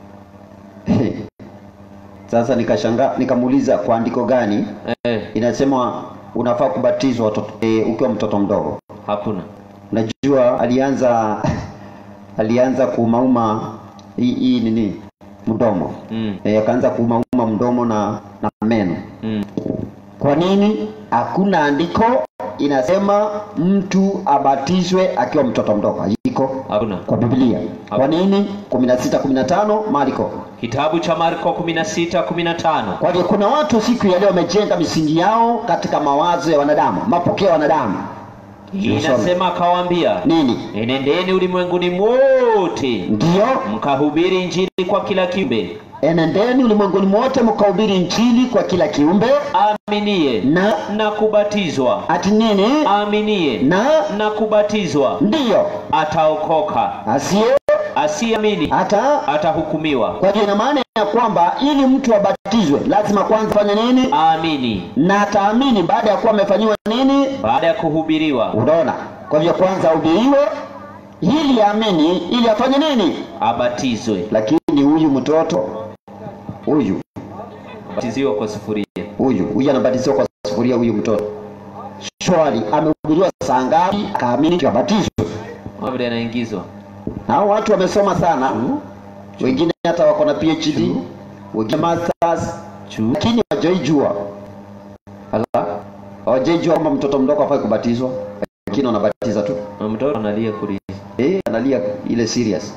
[SPEAKER 3] sasa nikashangaa nikamuuliza kwa andiko gani
[SPEAKER 4] e,
[SPEAKER 3] inasema unafaa kubatizwa watoto, e, ukiwa mtoto mdogo
[SPEAKER 4] hakuna
[SPEAKER 3] unajua alianza alianza kuumauma hii hii nini mdomo
[SPEAKER 4] mm,
[SPEAKER 3] e, akaanza kuumauma mdomo na, na meno
[SPEAKER 4] mm,
[SPEAKER 3] kwa nini hakuna andiko inasema mtu abatizwe akiwa mtoto mdogo haiko
[SPEAKER 4] hakuna.
[SPEAKER 3] kwa biblia kwa nini 16 15 mariko
[SPEAKER 4] Kitabu cha Marko 16 15
[SPEAKER 3] kwa hivyo kuna watu siku ya leo wamejenga misingi yao katika mawazo ya wanadamu mapokeo ya wanadamu
[SPEAKER 4] inasema akawaambia,
[SPEAKER 3] nini
[SPEAKER 4] enendeni ulimwenguni mwote
[SPEAKER 3] ndiyo
[SPEAKER 4] mkahubiri injili kwa kila kiumbe,
[SPEAKER 3] enendeni ulimwenguni mwote mkahubiri injili kwa kila kiumbe
[SPEAKER 4] aaminie
[SPEAKER 3] na
[SPEAKER 4] na kubatizwa,
[SPEAKER 3] ati nini
[SPEAKER 4] aaminie
[SPEAKER 3] na
[SPEAKER 4] na kubatizwa
[SPEAKER 3] ndiyo
[SPEAKER 4] ataokoka,
[SPEAKER 3] asiye
[SPEAKER 4] asiamini
[SPEAKER 3] hata
[SPEAKER 4] atahukumiwa.
[SPEAKER 3] kwa hivyo ina maana ya kwamba ili mtu abatizwe lazima kwanza fanye nini
[SPEAKER 4] Aamini
[SPEAKER 3] na ataamini baada ya kuwa amefanyiwa nini
[SPEAKER 4] baada ya kuhubiriwa,
[SPEAKER 3] unaona kwa hivyo kwanza ahubiriwe ili aamini ili afanye nini
[SPEAKER 4] abatizwe,
[SPEAKER 3] lakini huyu mtoto huyu
[SPEAKER 4] batiziwa kwa sufuria.
[SPEAKER 3] huyu huyu anabatiziwa kwa sufuria kufungulia huyu mtoto swali amehubiriwa saa ngapi akaamini kabatizwe
[SPEAKER 4] vile anaingizwa
[SPEAKER 3] hao watu wamesoma sana wengine hata wako na phd wengine masters
[SPEAKER 4] Chu.
[SPEAKER 3] lakini hawajaijua Ala, hawajaijua kwamba mtoto mdogo afai kubatizwa lakini wanabatiza tu
[SPEAKER 4] na mtoto analia kulia
[SPEAKER 3] eh, analia ile serious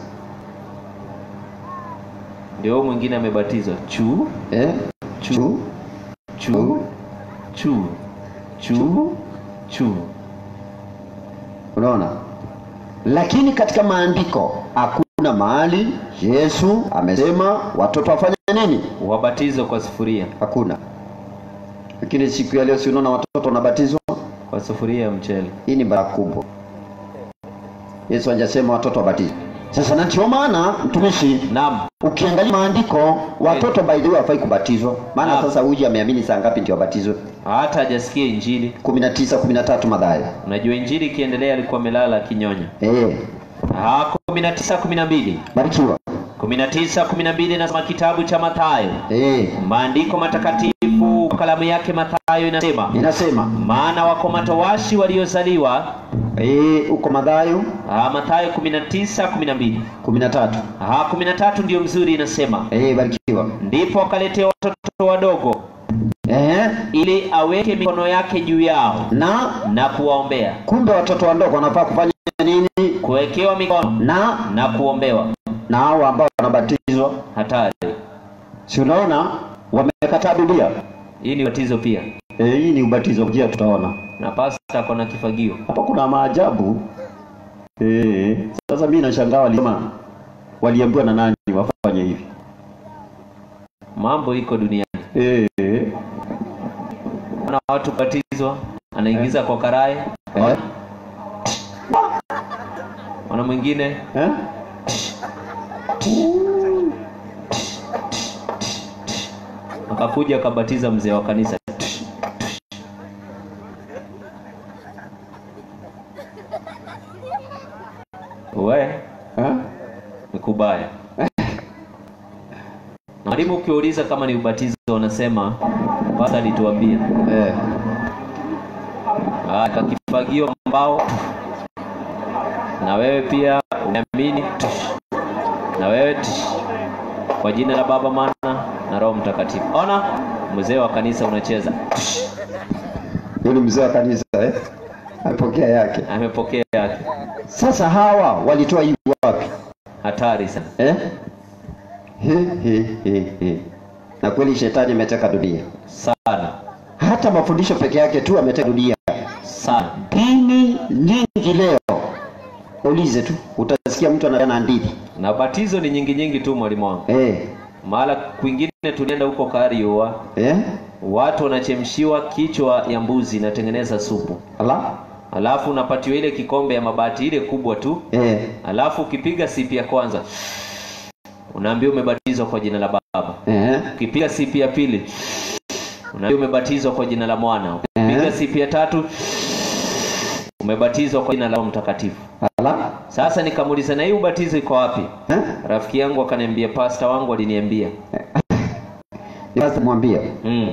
[SPEAKER 4] ndio huyu mwingine amebatizwa chu
[SPEAKER 3] eh?
[SPEAKER 4] Chu. chu chu chu chu
[SPEAKER 3] unaona lakini katika maandiko hakuna mahali yesu amesema watoto wafanye nini
[SPEAKER 4] wabatizwe kwa sufuria
[SPEAKER 3] hakuna lakini siku ya leo si unaona watoto wanabatizwa
[SPEAKER 4] kwa sufuria ya mchele
[SPEAKER 3] hii ni baraka kubwa yesu hajasema watoto wabatizwe sasa na ndio maana mtumishi
[SPEAKER 4] naam
[SPEAKER 3] ukiangalia maandiko watoto by the way hawafai kubatizwa maana
[SPEAKER 4] Naam.
[SPEAKER 3] sasa huyu ameamini saa ngapi ndio wabatizwe
[SPEAKER 4] hata hajasikia injili
[SPEAKER 3] 19 13 madhaya
[SPEAKER 4] unajua injili ikiendelea alikuwa amelala akinyonya
[SPEAKER 3] eh
[SPEAKER 4] Ah, kumi na tisa kumi na mbili
[SPEAKER 3] barikiwa
[SPEAKER 4] kumi na tisa kumi na mbili nasema kitabu cha Mathayo
[SPEAKER 3] eh
[SPEAKER 4] maandiko matakatifu kwa kalamu yake Mathayo inasema
[SPEAKER 3] inasema
[SPEAKER 4] maana wako matowashi waliozaliwa
[SPEAKER 3] eh uko madhayo
[SPEAKER 4] ah, Mathayo kumi na tisa kumi na mbili
[SPEAKER 3] 13
[SPEAKER 4] Ah, kumi na tatu ndio mzuri inasema
[SPEAKER 3] eh barikiwa
[SPEAKER 4] ndipo akaletea watoto wadogo
[SPEAKER 3] eh
[SPEAKER 4] ili aweke mikono yake juu yao
[SPEAKER 3] na
[SPEAKER 4] na kuwaombea
[SPEAKER 3] kumbe watoto wadogo wanafaa kufanya nini
[SPEAKER 4] kuwekewa mikono
[SPEAKER 3] na
[SPEAKER 4] na kuombewa
[SPEAKER 3] na hao ambao wanabatizwa
[SPEAKER 4] hatari
[SPEAKER 3] si unaona wamekataa biblia
[SPEAKER 4] hii ni batizo pia
[SPEAKER 3] eh hii ni ubatizo pia tutaona
[SPEAKER 4] na pasta ako na kifagio
[SPEAKER 3] hapa kuna maajabu eh sasa mimi nashangaa walisema waliambiwa na nani wafanye hivi
[SPEAKER 4] mambo iko duniani
[SPEAKER 3] eh
[SPEAKER 4] na watu batizwa anaingiza kwa karai
[SPEAKER 3] eh
[SPEAKER 4] wana mwingine
[SPEAKER 3] eh
[SPEAKER 4] akakuja akabatiza mzee wa kanisa we
[SPEAKER 3] eh
[SPEAKER 4] ni kubaya mwalimu ukiuliza kama ni ubatizo wanasema basi alituambia
[SPEAKER 3] eh
[SPEAKER 4] Ah, kakifagio mbao na wewe pia umeamini Tush. na wewe tush. kwa jina la baba mana na roho mtakatifu ona mzee wa kanisa unacheza Tush.
[SPEAKER 3] yule mzee wa kanisa eh amepokea yake
[SPEAKER 4] amepokea yake
[SPEAKER 3] sasa hawa walitoa hii wapi
[SPEAKER 4] hatari sana
[SPEAKER 3] eh he, he, he, he. na kweli shetani ameteka dunia
[SPEAKER 4] sana
[SPEAKER 3] hata mafundisho peke yake tu ameteka dunia
[SPEAKER 4] sana
[SPEAKER 3] dini nyingi leo ulize tu utasikia mtu anapeana hadithi
[SPEAKER 4] na batizo ni nyingi nyingi tu mwalimu wangu
[SPEAKER 3] eh
[SPEAKER 4] mahala kwingine tulienda huko Karioa
[SPEAKER 3] eh
[SPEAKER 4] watu wanachemshiwa kichwa ya mbuzi inatengeneza supu
[SPEAKER 3] ala
[SPEAKER 4] alafu unapatiwa ile kikombe ya mabati ile kubwa tu
[SPEAKER 3] eh
[SPEAKER 4] alafu ukipiga sipi ya kwanza unaambiwa umebatizwa kwa jina la baba
[SPEAKER 3] eh
[SPEAKER 4] ukipiga sipi ya pili unaambiwa umebatizwa kwa jina la mwana ukipiga
[SPEAKER 3] Eh.
[SPEAKER 4] sipi ya tatu umebatizwa kwa jina la Roho mtakatifu
[SPEAKER 3] ala
[SPEAKER 4] sasa nikamuuliza na hii ubatizo iko wapi
[SPEAKER 3] eh
[SPEAKER 4] rafiki yangu akaniambia pasta wangu aliniambia
[SPEAKER 3] basi mwambie
[SPEAKER 4] mm.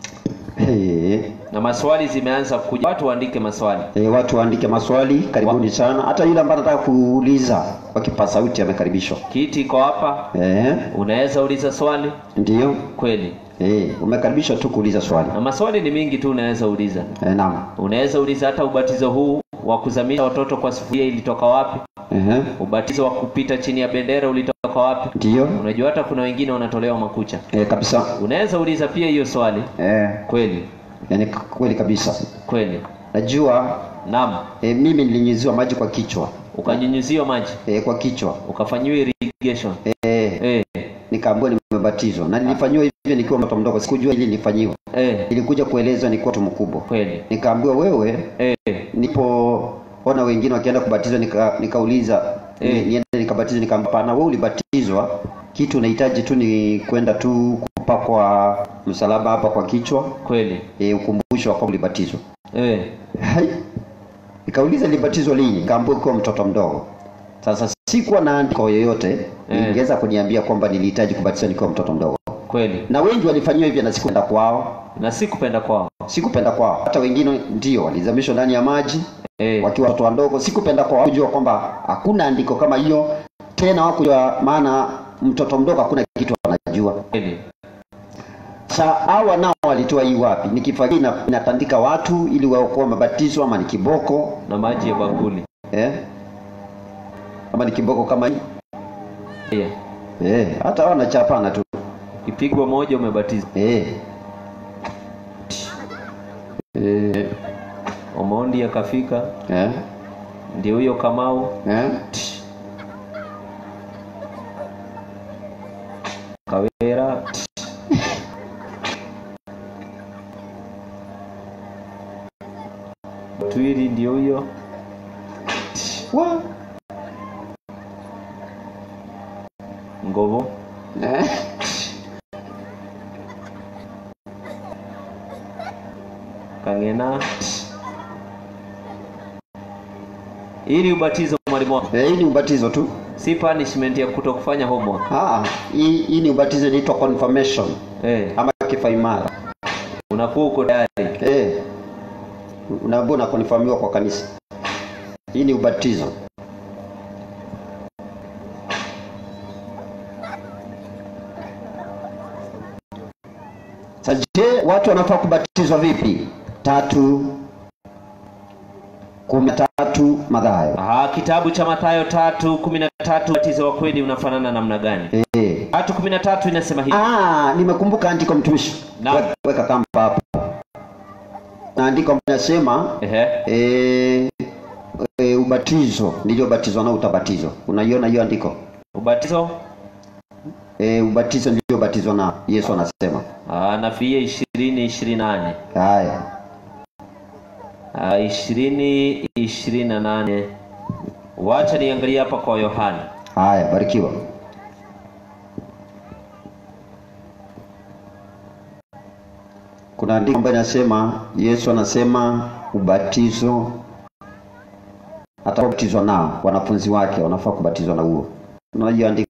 [SPEAKER 3] eh
[SPEAKER 4] na maswali zimeanza kuja watu waandike maswali
[SPEAKER 3] eh watu waandike maswali karibuni sana hata yule ambaye anataka kuuliza kwa kipaza sauti amekaribishwa
[SPEAKER 4] kiti iko hapa
[SPEAKER 3] eh
[SPEAKER 4] unaweza uliza swali
[SPEAKER 3] ndio
[SPEAKER 4] kweli
[SPEAKER 3] eh umekaribishwa tu kuuliza swali
[SPEAKER 4] na maswali ni mingi tu unaweza uliza
[SPEAKER 3] eh naam
[SPEAKER 4] unaweza uliza hata ubatizo huu wa kuzamisha watoto kwa sufuria ilitoka wapi
[SPEAKER 3] eh
[SPEAKER 4] ubatizo wa kupita chini ya bendera ulitoka wapi
[SPEAKER 3] ndio
[SPEAKER 4] unajua hata kuna wengine wanatolewa makucha
[SPEAKER 3] eh kabisa
[SPEAKER 4] unaweza uliza pia hiyo swali
[SPEAKER 3] eh
[SPEAKER 4] kweli
[SPEAKER 3] yani kweli kabisa
[SPEAKER 4] kweli
[SPEAKER 3] najua
[SPEAKER 4] naam
[SPEAKER 3] e, mimi nilinyunyiziwa maji kwa kichwa
[SPEAKER 4] ukanyunyuziwa maji
[SPEAKER 3] e, kwa kichwa
[SPEAKER 4] ukafanyiwa irrigation
[SPEAKER 3] e,
[SPEAKER 4] eh
[SPEAKER 3] nikaambiwa nimebatizwa na nilifanyiwa hivyo nikiwa mtoto mdogo sikujua ili nilifanywa
[SPEAKER 4] eh
[SPEAKER 3] nilikuja kuelezwa nikiwa mtu mkubwa
[SPEAKER 4] kweli
[SPEAKER 3] nikaambiwa wewe
[SPEAKER 4] eh
[SPEAKER 3] nilipoona wengine wakienda kubatizwa nika, nikauliza
[SPEAKER 4] Eh.
[SPEAKER 3] ni- niende nikabatizwa nikaambia pana wewe ulibatizwa kitu unahitaji tu ni kwenda tu kupakwa msalaba hapa kwa kichwa
[SPEAKER 4] kweli
[SPEAKER 3] e, ukumbusho wa kwamba ulibatizwa
[SPEAKER 4] eh
[SPEAKER 3] Hai. Nikauliza nilibatizwa lini? Nikaambiwa kuwa mtoto mdogo. Sasa sikuwa na andiko yoyote
[SPEAKER 4] Eh.
[SPEAKER 3] ingeweza kuniambia kwamba nilihitaji kubatizwa nikiwa mtoto mdogo,
[SPEAKER 4] kweli
[SPEAKER 3] na wengi walifanyiwa hivyo na sikwenda kwao.
[SPEAKER 4] na si kupenda kwao
[SPEAKER 3] sikupenda kwao. Hata wengine ndio walizamishwa ndani ya maji
[SPEAKER 4] Eh,
[SPEAKER 3] wakiwa watoto wadogo. Sikupenda kwao, kujua kwamba hakuna andiko kama hiyo tena, wakujua maana mtoto mdogo hakuna kitu anajua.
[SPEAKER 4] kweli.
[SPEAKER 3] Sa hawa nao walitoa hii wapi? Ni kifaa gani ina- inatandika watu ili waokoe mabatizwa, ama ni kiboko
[SPEAKER 4] na maji ya bakuli
[SPEAKER 3] eh? Ama ni kiboko kama hii
[SPEAKER 4] Eh,
[SPEAKER 3] eh? Hata hawa wanachapana tu
[SPEAKER 4] ikipigwa moja umebatizwa.
[SPEAKER 3] eh. Eh,
[SPEAKER 4] Omondi akafika,
[SPEAKER 3] eh,
[SPEAKER 4] ndio huyo Kamau
[SPEAKER 3] eh.
[SPEAKER 4] Kawera Twiri ndio huyo
[SPEAKER 3] Wa-
[SPEAKER 4] Ngovo
[SPEAKER 3] eh.
[SPEAKER 4] Kangena ili ubatizo mwalimu wangu
[SPEAKER 3] Eh, hii ni ubatizo tu.
[SPEAKER 4] si punishment ya kutokufanya homework
[SPEAKER 3] Ah, hii, hii ni ubatizo inaitwa confirmation
[SPEAKER 4] eh,
[SPEAKER 3] ama kifaimara.
[SPEAKER 4] unakuwa uko tayari
[SPEAKER 3] Eh, unaambiwa unakonfirmiwa kwa kanisa. Hii ni ubatizo. Sasa je, watu wanafaa kubatizwa vipi? Tatu kumi na tatu Mathayo.
[SPEAKER 4] Aha, kitabu cha Mathayo tatu kumi na tatu ubatizo wa kweli unafanana namna gani?
[SPEAKER 3] Eh.
[SPEAKER 4] tatu kumi na tatu inasema hivi
[SPEAKER 3] Ah, nimekumbuka andiko mtumishi.
[SPEAKER 4] Naam.
[SPEAKER 3] Weka- Weka kamba hapo. Na andiko linasema
[SPEAKER 4] Ehe.
[SPEAKER 3] e, e, ubatizo niliobatizwa nao utabatizwa. Unaiona hiyo andiko?
[SPEAKER 4] ubatizo
[SPEAKER 3] E, ubatizo niliobatizwa nao. Yesu anasema.
[SPEAKER 4] Ah, Nafia ishirini ishirini na nane
[SPEAKER 3] Haya.
[SPEAKER 4] Ah, ishirini ishirini na nane wacha niangalie hapa kwa Yohana
[SPEAKER 3] Haya, barikiwa. Kuna andiko ambayo inasema Yesu anasema ubatizo atabatizwa nao wanafunzi wake wanafaa kubatizwa na huo. Unajua andiko?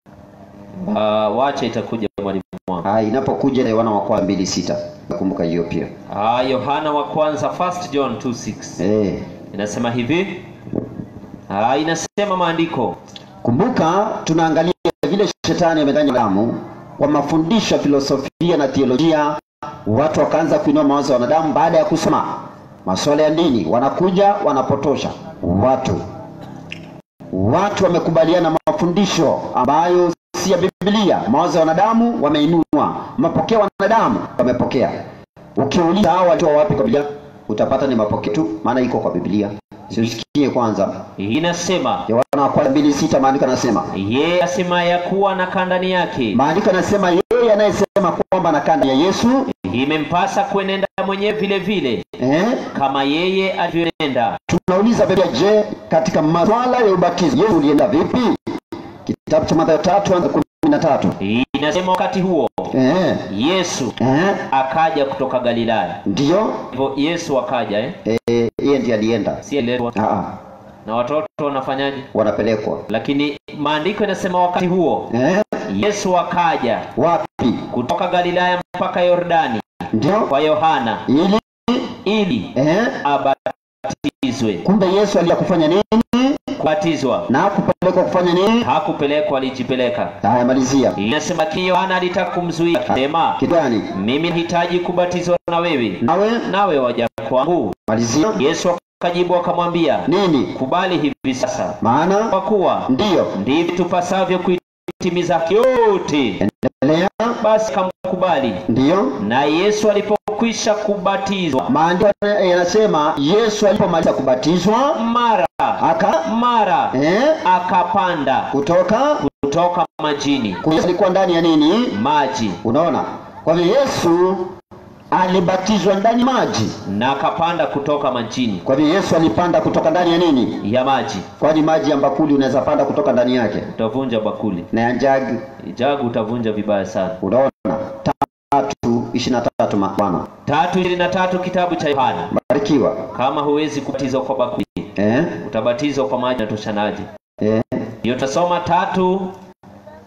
[SPEAKER 4] Ah, wacha itakuja mwalimu wangu
[SPEAKER 3] Haya, inapokuja Yohana wa kwanza mbili sita. Nakumbuka hiyo pia.
[SPEAKER 4] Ah, Yohana wa kwanza 1 John 2:6
[SPEAKER 3] Eh.
[SPEAKER 4] inasema hivi Ah, inasema maandiko
[SPEAKER 3] Kumbuka tunaangalia vile shetani amedanganya damu kwa mafundisho ya filosofia na theolojia. Watu wakaanza kuinua mawazo ya wanadamu baada ya kusoma masuala ya dini, wanakuja wanapotosha watu. Watu wamekubaliana na mafundisho ambayo si ya Biblia. Mawazo ya wanadamu wameinua, mapokeo ya wanadamu wamepokea. Ukiuliza hao walitoa wapi kwa Biblia, utapata ni mapokeo tu, maana iko kwa Biblia. Siusikie kwanza
[SPEAKER 4] inasema
[SPEAKER 3] Yohana wa kwanza mbili sita maandiko anasema
[SPEAKER 4] yeye asema ya kuwa anakaa ndani yake
[SPEAKER 3] maandiko anasema yeye anayesema kwamba anakaa ndani ya Yesu
[SPEAKER 4] imempasa kuenenda mwenyewe vile vile
[SPEAKER 3] eh,
[SPEAKER 4] kama yeye alivyoenenda
[SPEAKER 3] tunauliza Biblia, je, katika maswala ya ubatizo Yesu ulienda vipi? Kitabu cha Mathayo tatu anza kumi na tatu
[SPEAKER 4] inasema wakati huo
[SPEAKER 3] eh,
[SPEAKER 4] yesu
[SPEAKER 3] eh,
[SPEAKER 4] akaja kutoka galilaya
[SPEAKER 3] ndiyo
[SPEAKER 4] hivyo yesu akaja eh?
[SPEAKER 3] eh, yeye ndiye alienda.
[SPEAKER 4] si aliletwa
[SPEAKER 3] Ah, ah,
[SPEAKER 4] na watoto wanafanyaje
[SPEAKER 3] wanapelekwa
[SPEAKER 4] lakini maandiko inasema wakati huo
[SPEAKER 3] eh,
[SPEAKER 4] yesu akaja
[SPEAKER 3] wapi?
[SPEAKER 4] kutoka galilaya mpaka yordani
[SPEAKER 3] Ndio
[SPEAKER 4] kwa yohana
[SPEAKER 3] ili
[SPEAKER 4] ili
[SPEAKER 3] eh,
[SPEAKER 4] abatizwe
[SPEAKER 3] kumbe Yesu alikuja kufanya nini
[SPEAKER 4] kubatizwa
[SPEAKER 3] na kupelekwa kufanya nini?
[SPEAKER 4] hakupelekwa alijipeleka
[SPEAKER 3] Haya, malizia
[SPEAKER 4] inasema lakini yohana alitaka kumzuia akisema
[SPEAKER 3] kitu gani?
[SPEAKER 4] mimi nahitaji kubatizwa na wewe
[SPEAKER 3] Nawe
[SPEAKER 4] nawe waja kwangu
[SPEAKER 3] malizia
[SPEAKER 4] yesu akajibu akamwambia
[SPEAKER 3] nini?
[SPEAKER 4] kubali hivi sasa
[SPEAKER 3] Maana
[SPEAKER 4] kwa kuwa
[SPEAKER 3] ndiyo
[SPEAKER 4] ndivyo tupasavyo kuitimiza haki yote
[SPEAKER 3] endelea,
[SPEAKER 4] basi akamkubali
[SPEAKER 3] ndiyo
[SPEAKER 4] na yesu alipokwisha kubatizwa
[SPEAKER 3] maandiko yanasema Yesu alipomaliza kubatizwa
[SPEAKER 4] mara
[SPEAKER 3] aka
[SPEAKER 4] mara
[SPEAKER 3] eh,
[SPEAKER 4] akapanda
[SPEAKER 3] kutoka
[SPEAKER 4] kutoka majini
[SPEAKER 3] Yesu alikuwa ndani ya nini?
[SPEAKER 4] maji
[SPEAKER 3] Unaona, kwa hivyo Yesu alibatizwa ndani ya maji.
[SPEAKER 4] na akapanda kutoka majini
[SPEAKER 3] Kwa hivyo Yesu alipanda kutoka ndani ya nini?
[SPEAKER 4] ya maji
[SPEAKER 3] Kwani maji ya bakuli unaweza panda kutoka ndani yake,
[SPEAKER 4] utavunja bakuli
[SPEAKER 3] na ya jagi.
[SPEAKER 4] jagu utavunja vibaya sana
[SPEAKER 3] Unaona, tatu ishirini na tatu Bwana
[SPEAKER 4] tatu ishirini na tatu kitabu cha yohana
[SPEAKER 3] barikiwa.
[SPEAKER 4] kama huwezi kubatizwa kwa bakuli
[SPEAKER 3] Eh,
[SPEAKER 4] utabatizwa kwa maji na toshanaji
[SPEAKER 3] eh,
[SPEAKER 4] hiyo tutasoma tatu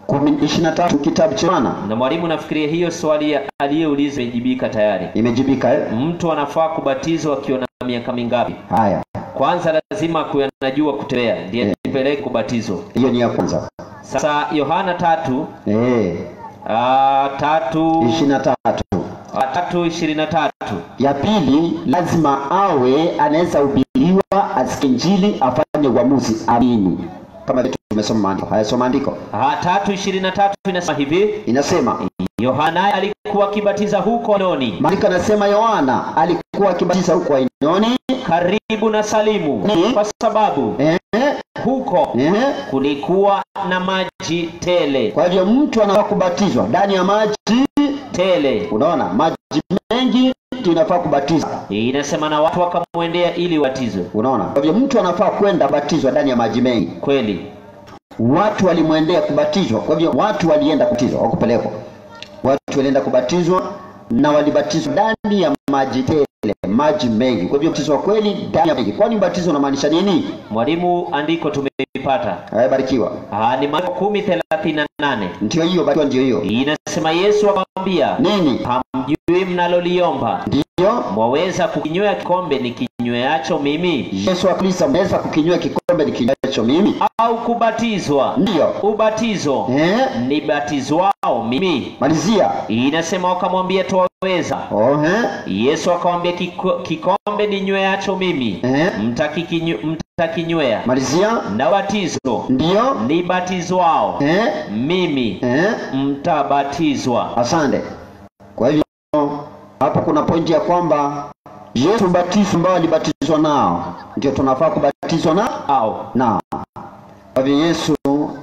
[SPEAKER 3] kumi ishirini na tatu kitabu cha Yohana
[SPEAKER 4] na mwalimu nafikiria hiyo swali ya- aliyeuliza imejibika tayari
[SPEAKER 3] imejibika eh?
[SPEAKER 4] mtu anafaa kubatizwa akiwa na miaka mingapi
[SPEAKER 3] Haya,
[SPEAKER 4] kwanza lazima akuwe anajua kutembea ndiye
[SPEAKER 3] Eh.
[SPEAKER 4] nipeleke kubatizwa
[SPEAKER 3] hiyo ni ya kwanza
[SPEAKER 4] sasa yohana tatu
[SPEAKER 3] eh,
[SPEAKER 4] ah, tatu
[SPEAKER 3] ishirini na tatu.
[SPEAKER 4] ah, tatu ishirini na tatu
[SPEAKER 3] Ya pili, lazima awe anaweza hubiriwa, asikie Injili, afanye uamuzi, amini, kama vile tumesoma maandiko. Haya, soma maandiko,
[SPEAKER 4] Ah, tatu ishirini na tatu inasema hivi
[SPEAKER 3] inasema
[SPEAKER 4] yohana alikuwa akibatiza huko noni
[SPEAKER 3] maandiko yanasema Yohana alikuwa akibatiza huko Ainoni
[SPEAKER 4] karibu na salimu
[SPEAKER 3] Ni?
[SPEAKER 4] kwa sababu
[SPEAKER 3] eh,
[SPEAKER 4] huko
[SPEAKER 3] eh, kulikuwa
[SPEAKER 4] na maji tele
[SPEAKER 3] Kwa hivyo mtu anafaa kubatizwa ndani ya maji.
[SPEAKER 4] tele
[SPEAKER 3] Unaona, maji mengi ndio inafaa kubatiza.
[SPEAKER 4] inasema na watu wakamwendea ili watizwe
[SPEAKER 3] Unaona, kwa hivyo mtu anafaa kwenda batizwa ndani ya maji mengi.
[SPEAKER 4] kweli
[SPEAKER 3] Watu walimwendea kubatizwa, kwa hivyo watu walienda kubatizwa, wakupelekwa. Watu walienda kubatizwa na walibatizwa ndani ya maji tele, maji mengi. Kwa hivyo ubatizo wa kweli ndani ya maji. Kwani ubatizo unamaanisha nini?
[SPEAKER 4] mwalimu andiko tumeipata
[SPEAKER 3] Ayabarikiwa.
[SPEAKER 4] Ah, ni Marko kumi thelathini na nane
[SPEAKER 3] Ndio hiyo, batizo ndio hiyo.
[SPEAKER 4] inasema yesu akamwambia
[SPEAKER 3] Nini?
[SPEAKER 4] hamjui mnaloliomba
[SPEAKER 3] Ndio
[SPEAKER 4] mwaweza kukinywea kikombe ni kinyweacho mimi
[SPEAKER 3] Yesu akilisa, mnaweza kukinywa kikombe nikinywacho mimi?
[SPEAKER 4] au kubatizwa
[SPEAKER 3] Ndio.
[SPEAKER 4] ubatizo
[SPEAKER 3] Eh?
[SPEAKER 4] ni batizwao mimi
[SPEAKER 3] Malizia.
[SPEAKER 4] inasema wakamwambia twaweza
[SPEAKER 3] Oh, eh?
[SPEAKER 4] yesu akamwambia "Kiko- kikombe ninyweacho mimi
[SPEAKER 3] Eh?
[SPEAKER 4] mtakikinyu- mtakinywea
[SPEAKER 3] Malizia.
[SPEAKER 4] na batizo
[SPEAKER 3] Ndio.
[SPEAKER 4] ni batizwao
[SPEAKER 3] Eh?
[SPEAKER 4] mimi
[SPEAKER 3] Eh?
[SPEAKER 4] mtabatizwa
[SPEAKER 3] Asante. Kwa hivyo hapo kuna pointi ya kwamba Yesu ubatizo ambao alibatizwa nao ndio tunafaa kubatizwa na
[SPEAKER 4] au
[SPEAKER 3] nao. Kwa hivyo Yesu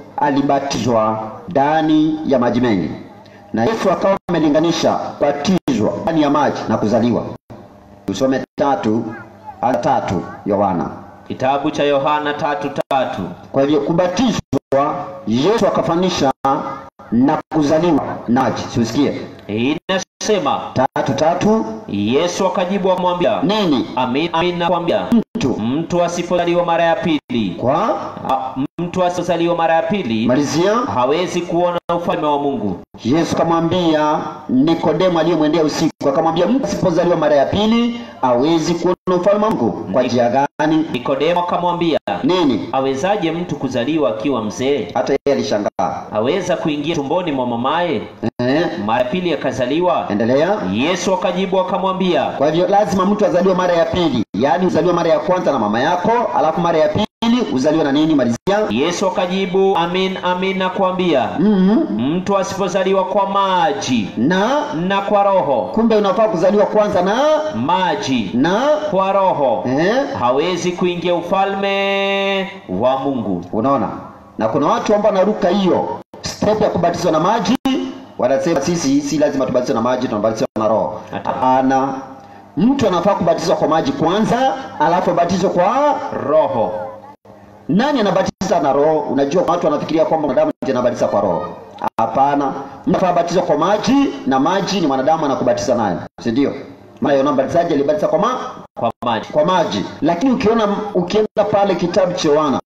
[SPEAKER 3] alibatizwa ndani ya maji mengi, na Yesu akawa amelinganisha batizwa ndani ya maji na kuzaliwa. Usome tatu aya tatu Yohana.
[SPEAKER 4] kitabu cha yohana tatu tatu
[SPEAKER 3] Kwa hivyo kubatizwa Yesu akafanisha na kuzaliwa na maji. Siusikie
[SPEAKER 4] inasema
[SPEAKER 3] tatu tatu
[SPEAKER 4] yesu akajibu akamwambia
[SPEAKER 3] nini?
[SPEAKER 4] amin amin nakwambia
[SPEAKER 3] Mtu
[SPEAKER 4] mtu asipozaliwa mara ya pili
[SPEAKER 3] kwa
[SPEAKER 4] a- mtu asipozaliwa mara ya pili
[SPEAKER 3] malizia.
[SPEAKER 4] hawezi kuona ufalme wa mungu
[SPEAKER 3] Yesu akamwambia Nikodemo aliyemwendea usiku, akamwambia mtu asipozaliwa mara ya pili hawezi kuona ufalme wa Mungu. Kwa njia gani?
[SPEAKER 4] nikodemo akamwambia
[SPEAKER 3] Nini?
[SPEAKER 4] awezaje mtu kuzaliwa akiwa mzee
[SPEAKER 3] Hata yeye alishangaa.
[SPEAKER 4] aweza kuingia tumboni mwa mamaye
[SPEAKER 3] Eh,
[SPEAKER 4] mara ya pili akazaliwa
[SPEAKER 3] endelea.
[SPEAKER 4] yesu akajibu akamwambia
[SPEAKER 3] Kwa hivyo lazima mtu azaliwe mara ya pili, yaani uzaliwe mara ya kwanza na mama yako, alafu mara ya pili uzaliwe na nini? Malizia.
[SPEAKER 4] yesu akajibu amin amin nakwambia
[SPEAKER 3] mm
[SPEAKER 4] mtu asipozaliwa kwa maji
[SPEAKER 3] Na
[SPEAKER 4] na kwa roho
[SPEAKER 3] kumbe unafaa kuzaliwa kwanza na
[SPEAKER 4] maji
[SPEAKER 3] na
[SPEAKER 4] kwa roho
[SPEAKER 3] eh,
[SPEAKER 4] hawezi kuingia ufalme wa mungu
[SPEAKER 3] Unaona, na kuna watu ambao wanaruka hiyo step ya kubatizwa na maji, wanasema sisi si lazima tubatizwe na maji, tunabatizwa na roho.
[SPEAKER 4] Hata.
[SPEAKER 3] Hapana, mtu anafaa kubatizwa kwa maji kwanza, alafu abatizwe kwa
[SPEAKER 4] roho
[SPEAKER 3] nani? Anabatiza na roho. Unajua watu wanafikiria kwamba mwanadamu ndiye anabatiza kwa roho. Hapana, mtu anafaa kubatizwa kwa maji, na maji ni mwanadamu anakubatiza nayo, si ndio? Maana Yohana Mbatizaji alibatiza kwa ma
[SPEAKER 4] kwa maji
[SPEAKER 3] kwa maji, lakini ukiona ukienda pale kitabu cha Yohana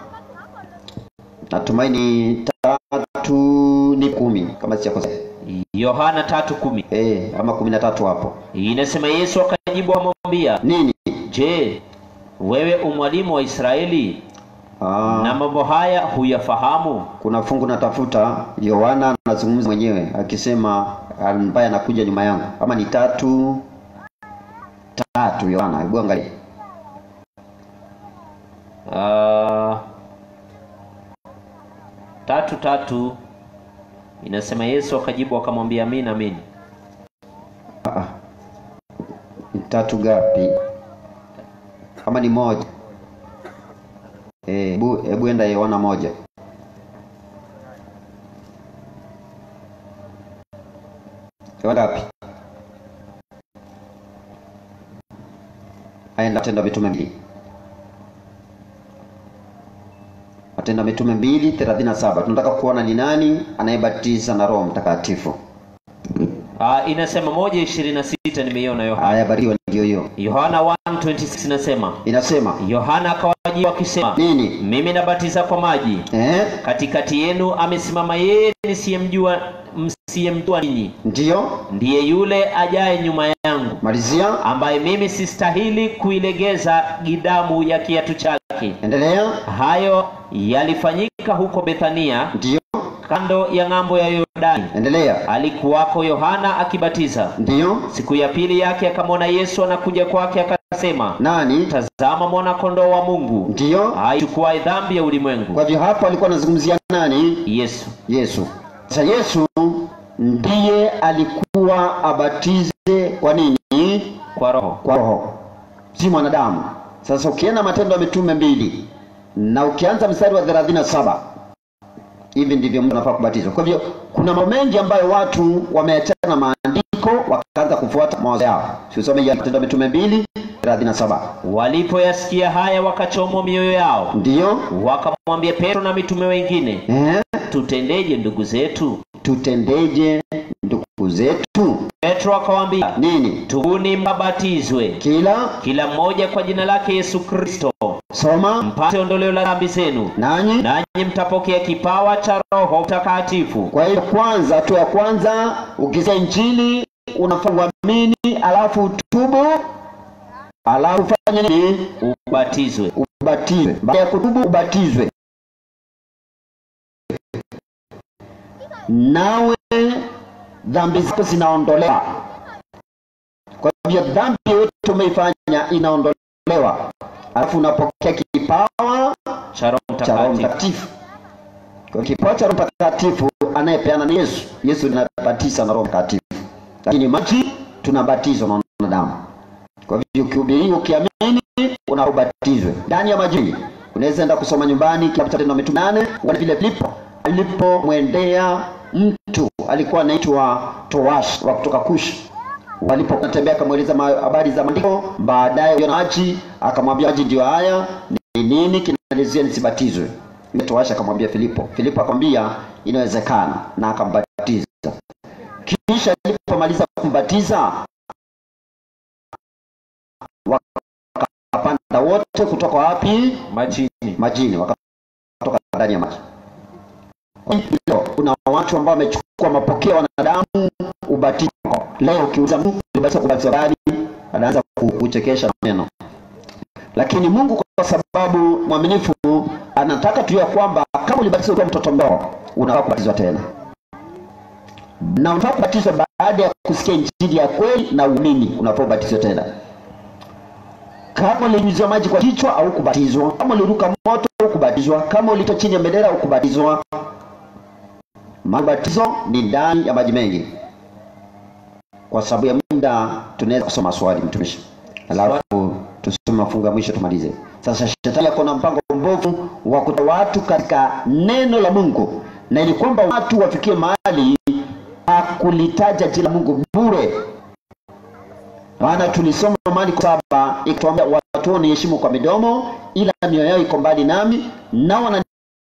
[SPEAKER 3] natumaini tatu ni kumi kama sijakosea,
[SPEAKER 4] yohana tatu kumi
[SPEAKER 3] eh, ama kumi na tatu hapo.
[SPEAKER 4] inasema yesu akajibu akamwambia
[SPEAKER 3] Nini?
[SPEAKER 4] je wewe umwalimu wa israeli
[SPEAKER 3] Aa,
[SPEAKER 4] na mambo haya huyafahamu
[SPEAKER 3] kuna fungu natafuta, Yohana anazungumza mwenyewe akisema ambaye anakuja nyuma yangu, ama ni tatu tatu. Yohana, hebu angalia
[SPEAKER 4] Ah, tatu tatu inasema yesu akajibu akamwambia amin amin
[SPEAKER 3] Ah, ah. Ni tatu gapi? Ama ni moja? Eh, hebu hebu enda Yohana moja. Yohana gapi? Aenda Matendo ya Mitume mbili. Matendo ya Mitume mbili thelathini na saba. Tunataka kuona ni nani anayebatiza na Roho Mtakatifu.
[SPEAKER 4] Ah, inasema moja ishirini na sita nimeiona yohana
[SPEAKER 3] Haya, barikiwa ndio hiyo
[SPEAKER 4] yohana 1:26 inasema
[SPEAKER 3] inasema
[SPEAKER 4] yohana akawajia akisema
[SPEAKER 3] nini
[SPEAKER 4] mimi nabatiza kwa maji
[SPEAKER 3] eh?
[SPEAKER 4] katikati yenu amesimama yeye nisiyemjua msiyemjua ninyi
[SPEAKER 3] ndio
[SPEAKER 4] ndiye yule ajaye nyuma yangu
[SPEAKER 3] malizia
[SPEAKER 4] ambaye mimi sistahili kuilegeza gidamu ya kiatu chake
[SPEAKER 3] endelea
[SPEAKER 4] hayo yalifanyika huko bethania
[SPEAKER 3] ndio
[SPEAKER 4] kando ya ng'ambo ya yordani
[SPEAKER 3] endelea
[SPEAKER 4] alikuwako yohana akibatiza
[SPEAKER 3] ndio
[SPEAKER 4] siku ya pili yake akamwona yesu anakuja kwake akasema
[SPEAKER 3] nani
[SPEAKER 4] tazama mwana kondoo wa mungu
[SPEAKER 3] ndio
[SPEAKER 4] aichukuae dhambi ya ulimwengu
[SPEAKER 3] kwa hivyo hapo alikuwa anazungumzia nani
[SPEAKER 4] yesu
[SPEAKER 3] yesu sasa yesu ndiye alikuwa abatize kwa nini
[SPEAKER 4] kwa roho
[SPEAKER 3] kwa roho si mwanadamu sasa ukienda matendo ya mitume mbili na ukianza mstari wa 37 hivi ndivyo mtu anafaa kubatizwa kwa hivyo kuna mambo mengi ambayo watu wameachana na maandiko wakaanza kufuata mawazo yao siusome ya matendo ya mitume mbili 37
[SPEAKER 4] walipoyasikia haya wakachomwa mioyo yao
[SPEAKER 3] ndiyo
[SPEAKER 4] wakamwambia petro na mitume wengine
[SPEAKER 3] eh?
[SPEAKER 4] tutendeje ndugu zetu
[SPEAKER 3] tutendeje ndugu zetu
[SPEAKER 4] petro akawaambia
[SPEAKER 3] nini
[SPEAKER 4] tubuni mkabatizwe
[SPEAKER 3] kila
[SPEAKER 4] kila mmoja kwa jina lake yesu kristo
[SPEAKER 3] soma
[SPEAKER 4] mpate ondoleo la dhambi zenu
[SPEAKER 3] nanyi
[SPEAKER 4] nanyi mtapokea kipawa cha roho mtakatifu
[SPEAKER 3] kwa hiyo kwanza hatua ya kwanza ukisikia injili unafaa uamini alafu utubu alafu ufanye nini
[SPEAKER 4] ubatizwe
[SPEAKER 3] ubatizwe baada ya kutubu ubatizwe nawe dhambi zako zinaondolewa kwa hivyo dhambi yote umeifanya inaondolewa alafu unapokea kipawa
[SPEAKER 4] cha roho
[SPEAKER 3] cha Roho
[SPEAKER 4] mtakatifu
[SPEAKER 3] Mtakatifu. Kwa kipawa cha Roho Mtakatifu anayepeana ni Yesu. Yesu linabatiza na Roho Mtakatifu, lakini maji tunabatizwa na wanadamu. Kwa hivyo ukihubiriwa, ukiamini, unabatizwe ndani ya maji. Unaweza enda kusoma nyumbani kitabu cha Matendo ya Mitume nane uone vile Filipo alipomwendea mtu alikuwa anaitwa Towash wa kutoka Kushi walipotembea akamweleza ma- habari za maandiko baadaye yona maji akamwambia maji ndio haya ni nini kinalizia nisibatizwe Yule toasha akamwambia filipo filipo akamwambia inawezekana na akambatiza kisha alipomaliza kumbatiza wakapanda wote kutoka wapi
[SPEAKER 4] majini
[SPEAKER 3] majini wakatoka ndani ya maji Kwa hivyo, kuna watu ambao wamechukua mapokeo ya wanadamu ubatizo leo ukiuza mtu ulibatiza kubatizwa gani anaanza ku- kuchekesha neno lakini mungu kwa sababu mwaminifu anataka tu ya kwamba kama ulibatizwa ukiwa mtoto mdogo unafaa kubatizwa tena na unafaa kubatizwa baada ya kusikia injili ya kweli na uamini unafaa ubatizwe tena kama ulinyunyizwa maji kwa kichwa au kubatizwa kama uliruka moto au kubatizwa kama ulitoa chini ya bendera au kubatizwa mabatizo ni ndani ya maji mengi kwa sababu ya muda tunaweza kusoma swali mtumishi alafu tusome mafungo ya mwisho tumalize sasa shetani ako na mpango mbovu wa kutoa watu katika neno la mungu na ili kwamba watu wafikie mahali hakulitaja jina la mungu bure maana tulisoma Marko saba ikituambia watu wao niheshimu kwa midomo, ila mioyo yao iko mbali nami, nao wana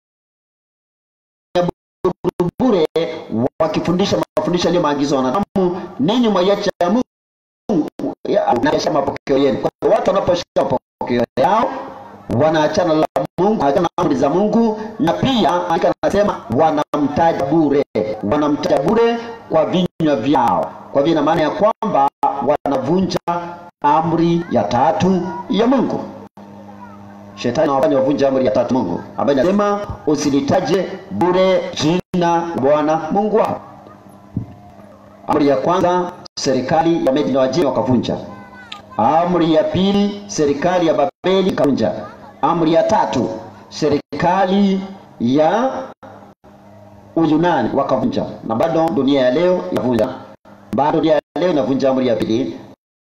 [SPEAKER 3] bure wakifundisha mafundisho yaliyo maagizo ya wanadamu, ninyi mwaiacha ya Mungu ya- naisha mapokeo yenu. Kwa hiyo watu wanaposhika mapokeo yao wanaachana la Mungu, wanaachana na amri za Mungu, na pia andika anasema wanamtaja bure, wanamtaja bure kwa vinywa vyao. Kwa hivyo ina maana ya kwamba wanavunja amri ya tatu ya Mungu. Shetani anawafanya wavunje amri ya tatu Mungu ambayo inasema usilitaje bure jina la Bwana Mungu wako. Amri ya kwanza serikali ya Medi na Wajemi wakavunja. Amri ya pili serikali ya Babeli ikavunja. Amri ya tatu serikali ya Uyunani wakavunja, na bado dunia ya leo inavunja, bado dunia ya leo inavunja amri ya pili,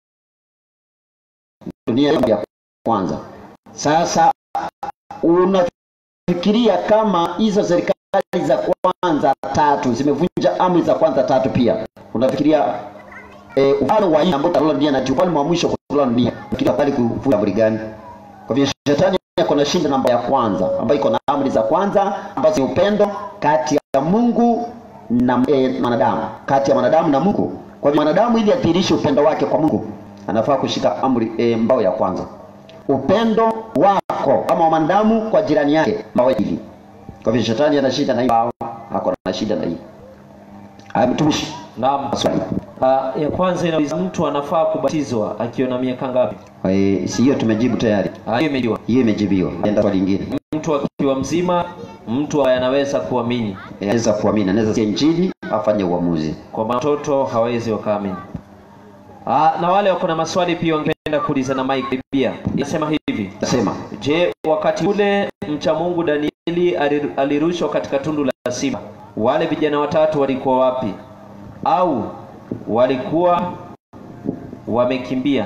[SPEAKER 3] dunia ya amri ya kwanza. Sasa unafikiria kama hizo serikali za kwanza tatu zimevunja amri za kwanza tatu pia, unafikiria eh, ufalme wa nne ambao utatawala dunia na ufalme wa mwisho kutawala dunia, unafikiria bali kuvunja amri gani? Kwa hivyo shetani ako na shinda namba ya kwanza ambayo iko na amri za kwanza ambazo ni upendo kati ya Mungu na eh, mwanadamu, kati ya mwanadamu na Mungu. Kwa hivyo mwanadamu ili adhihirishe upendo wake kwa Mungu anafaa kushika amri e, mbao ya kwanza upendo wako kama mwanadamu kwa jirani yake mbao hili kwa hivyo shetani ana shida na hii mbao ako na shida na hii haya mtumishi
[SPEAKER 4] Naam.
[SPEAKER 3] swali
[SPEAKER 4] Uh, ya kwanza inauliza mtu anafaa kubatizwa akiwa na miaka ngapi?
[SPEAKER 3] e, si hiyo tumejibu tayari
[SPEAKER 4] Ah, hiyo imejiwa.
[SPEAKER 3] hiyo imejibiwa enda swali lingine
[SPEAKER 4] Mtu akiwa mzima, mtu ambaye anaweza kuamini,
[SPEAKER 3] anaweza kuamini anaweza sikia injili afanye uamuzi
[SPEAKER 4] kwa maana watoto hawawezi wakaamini. Ah, na wale wako na maswali pia wangependa kuuliza na Mike pia. Inasema hivi,
[SPEAKER 3] nasema
[SPEAKER 4] je, wakati ule mcha Mungu Danieli ali- alirushwa katika tundu la simba, wale vijana watatu walikuwa wapi? Au walikuwa wamekimbia?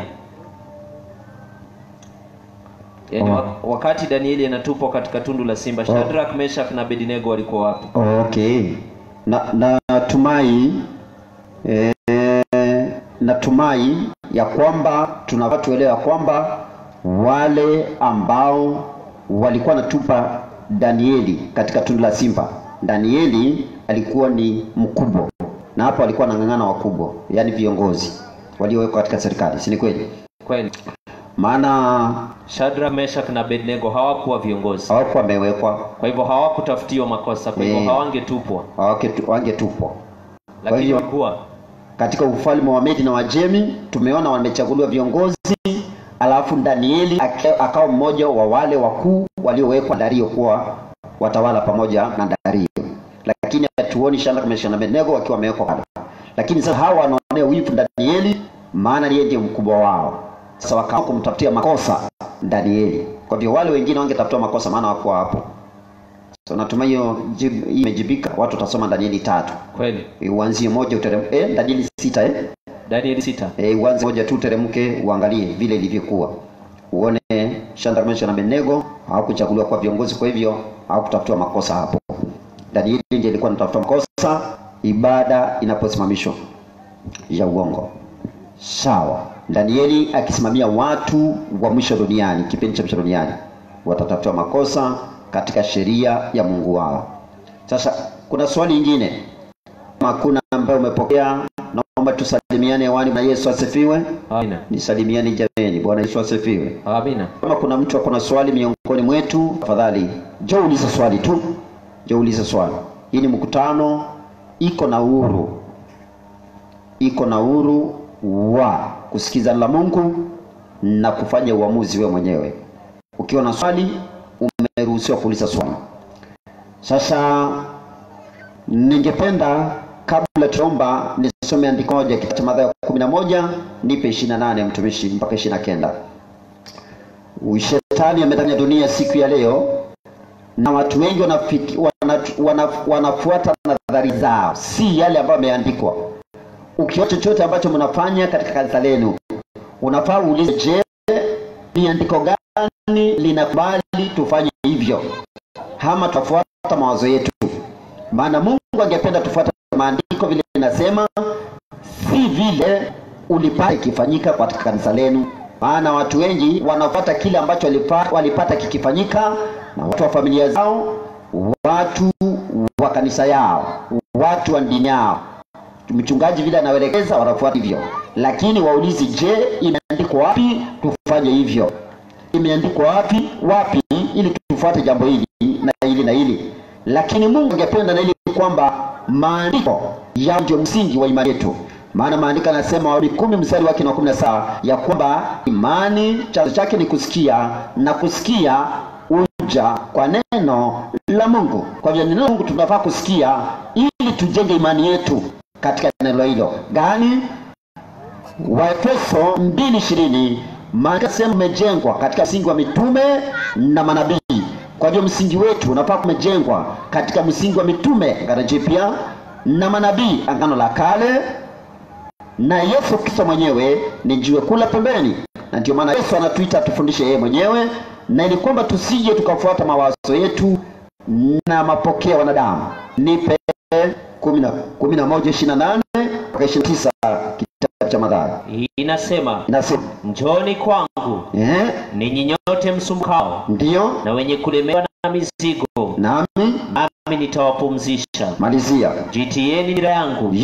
[SPEAKER 4] Yaani
[SPEAKER 3] Oh.
[SPEAKER 4] wa- wakati Danieli anatupwa katika tundu la simba, Shadrach, Meshach na Abednego walikuwa wapi?
[SPEAKER 3] Okay. Na natumai e, natumai ya kwamba tunafaa tuelewa kwamba wale ambao walikuwa natupa Danieli katika tundu la simba, Danieli alikuwa ni mkubwa, na hapo alikuwa anang'ang'ana wakubwa, yaani viongozi waliowekwa katika serikali, si ni kweli?
[SPEAKER 4] Kweli.
[SPEAKER 3] Maana
[SPEAKER 4] Shadrach, Meshach na Abednego hawakuwa viongozi,
[SPEAKER 3] hawakuwa wamewekwa,
[SPEAKER 4] kwa hivyo hawakutafutiwa makosa, kwa hivyo
[SPEAKER 3] Eh.
[SPEAKER 4] hawangetupwa,
[SPEAKER 3] hawake- wangetupwa
[SPEAKER 4] lakini
[SPEAKER 3] hivyo-
[SPEAKER 4] walikuwa
[SPEAKER 3] katika ufalme wa Medi na Wajemi tumeona wamechaguliwa viongozi, alafu Danieli ake- akawa mmoja wa wale wakuu waliowekwa Dario kuwa watawala pamoja na Dario, lakini hatuoni Shadraka, Meshaki na Abednego wakiwa wamewekwa pale. Lakini sasa hawa wanaonea wivu Danieli, maana yeye ndiye mkubwa wao. Sasa wakaamua kumtafutia makosa Danieli. Kwa hivyo wale wengine wangetafutiwa makosa, maana hawakuwa hapo. So natumai hiyo jibu- hii imejibika. Watu watasoma Danieli tatu
[SPEAKER 4] kweli.
[SPEAKER 3] uanzie moja uteremke eh, Danieli sita eh?
[SPEAKER 4] Danieli sita.
[SPEAKER 3] Eh, uanze moja tu uteremke uangalie vile ilivyokuwa uone Shadraka, Meshaki na Abednego hawakuchaguliwa kuwa viongozi, kwa hivyo hawakutafutiwa makosa hapo. Danieli ndiye alikuwa anatafuta makosa ibada inaposimamishwa ya uongo. Sawa, Danieli akisimamia watu wa mwisho duniani, kipindi cha mwisho duniani, watatafutiwa makosa katika sheria ya Mungu wao. Sasa kuna swali lingine kama hakuna ambaye umepokea, naomba tusalimiane hewani. Na Yesu asifiwe.
[SPEAKER 4] Amina.
[SPEAKER 3] Nisalimiani jameni. Bwana Yesu asifiwe.
[SPEAKER 4] Amina.
[SPEAKER 3] Kama kuna mtu ako na swali miongoni mwetu, tafadhali njoo ulize swali tu, njoo ulize swali. Hii ni mkutano, iko na uhuru, iko na uhuru wa kusikiza la Mungu na kufanya uamuzi wewe mwenyewe. Ukiwa na swali, umeruhusiwa kuuliza swali. Sasa ningependa kabla tuomba nisome andiko moja kitabu cha Mathayo kumi na moja nipe ishirini na nane mtumishi mpaka ishirini na kenda. Shetani ametanya dunia siku ya leo na watu wengi wanafiki, wana, wana, wanafuata nadhari zao, si yale ambayo yameandikwa. Ukiona chochote ambacho mnafanya katika kanisa lenu, unafaa uulize, je, ni andiko gani linakubali tufanye hivyo, ama tutafuata mawazo yetu? Maana Mungu angependa tufuate maandiko vile linasema, si vile ulipata ikifanyika katika kanisa lenu. Maana watu wengi wanafuata kile ambacho walipata, walipata kikifanyika na watu wa familia zao, watu wa kanisa yao, watu wa dini yao. Mchungaji vile anaelekeza wanafuata hivyo, lakini waulizi, je, imeandikwa wapi tufanye hivyo? Imeandikwa wapi wapi, ili tufuate jambo hili na hili na hili. Lakini Mungu angependa na ili kwamba maandiko yao ndio msingi wa imani yetu maana maandiko yanasema Warumi kumi mstari wake na kumi na saba ya kwamba imani chanzo chake ni kusikia na kusikia uja kwa neno la Mungu. Kwa hivyo neno la Mungu tunafaa kusikia ili tujenge imani yetu katika neno hilo gani? Waefeso mbili ishirini maandiko yanasema umejengwa katika msingi wa mitume na manabii. Kwa hivyo msingi wetu unafaa kumejengwa katika msingi wa mitume Agano Jipya na manabii Agano la Kale na Yesu Kristo mwenyewe ni jiwe kula pembeni, na ndio maana Yesu anatuita tufundishe yeye mwenyewe, na ili kwamba tusije tukafuata mawazo yetu na mapokeo ya wanadamu. Nipe kumi na kumi na moja ishirini na nane mpaka ishirini na tisa kitabu cha Mathayo
[SPEAKER 4] Inasema,
[SPEAKER 3] inasema
[SPEAKER 4] njoni kwangu
[SPEAKER 3] eh,
[SPEAKER 4] ninyi nyote msumbukao
[SPEAKER 3] ndiyo
[SPEAKER 4] na wenye kulemewa na mizigo,
[SPEAKER 3] nami
[SPEAKER 4] nami nitawapumzisha.
[SPEAKER 3] malizia.
[SPEAKER 4] Jitieni nira yangu,
[SPEAKER 3] Yesu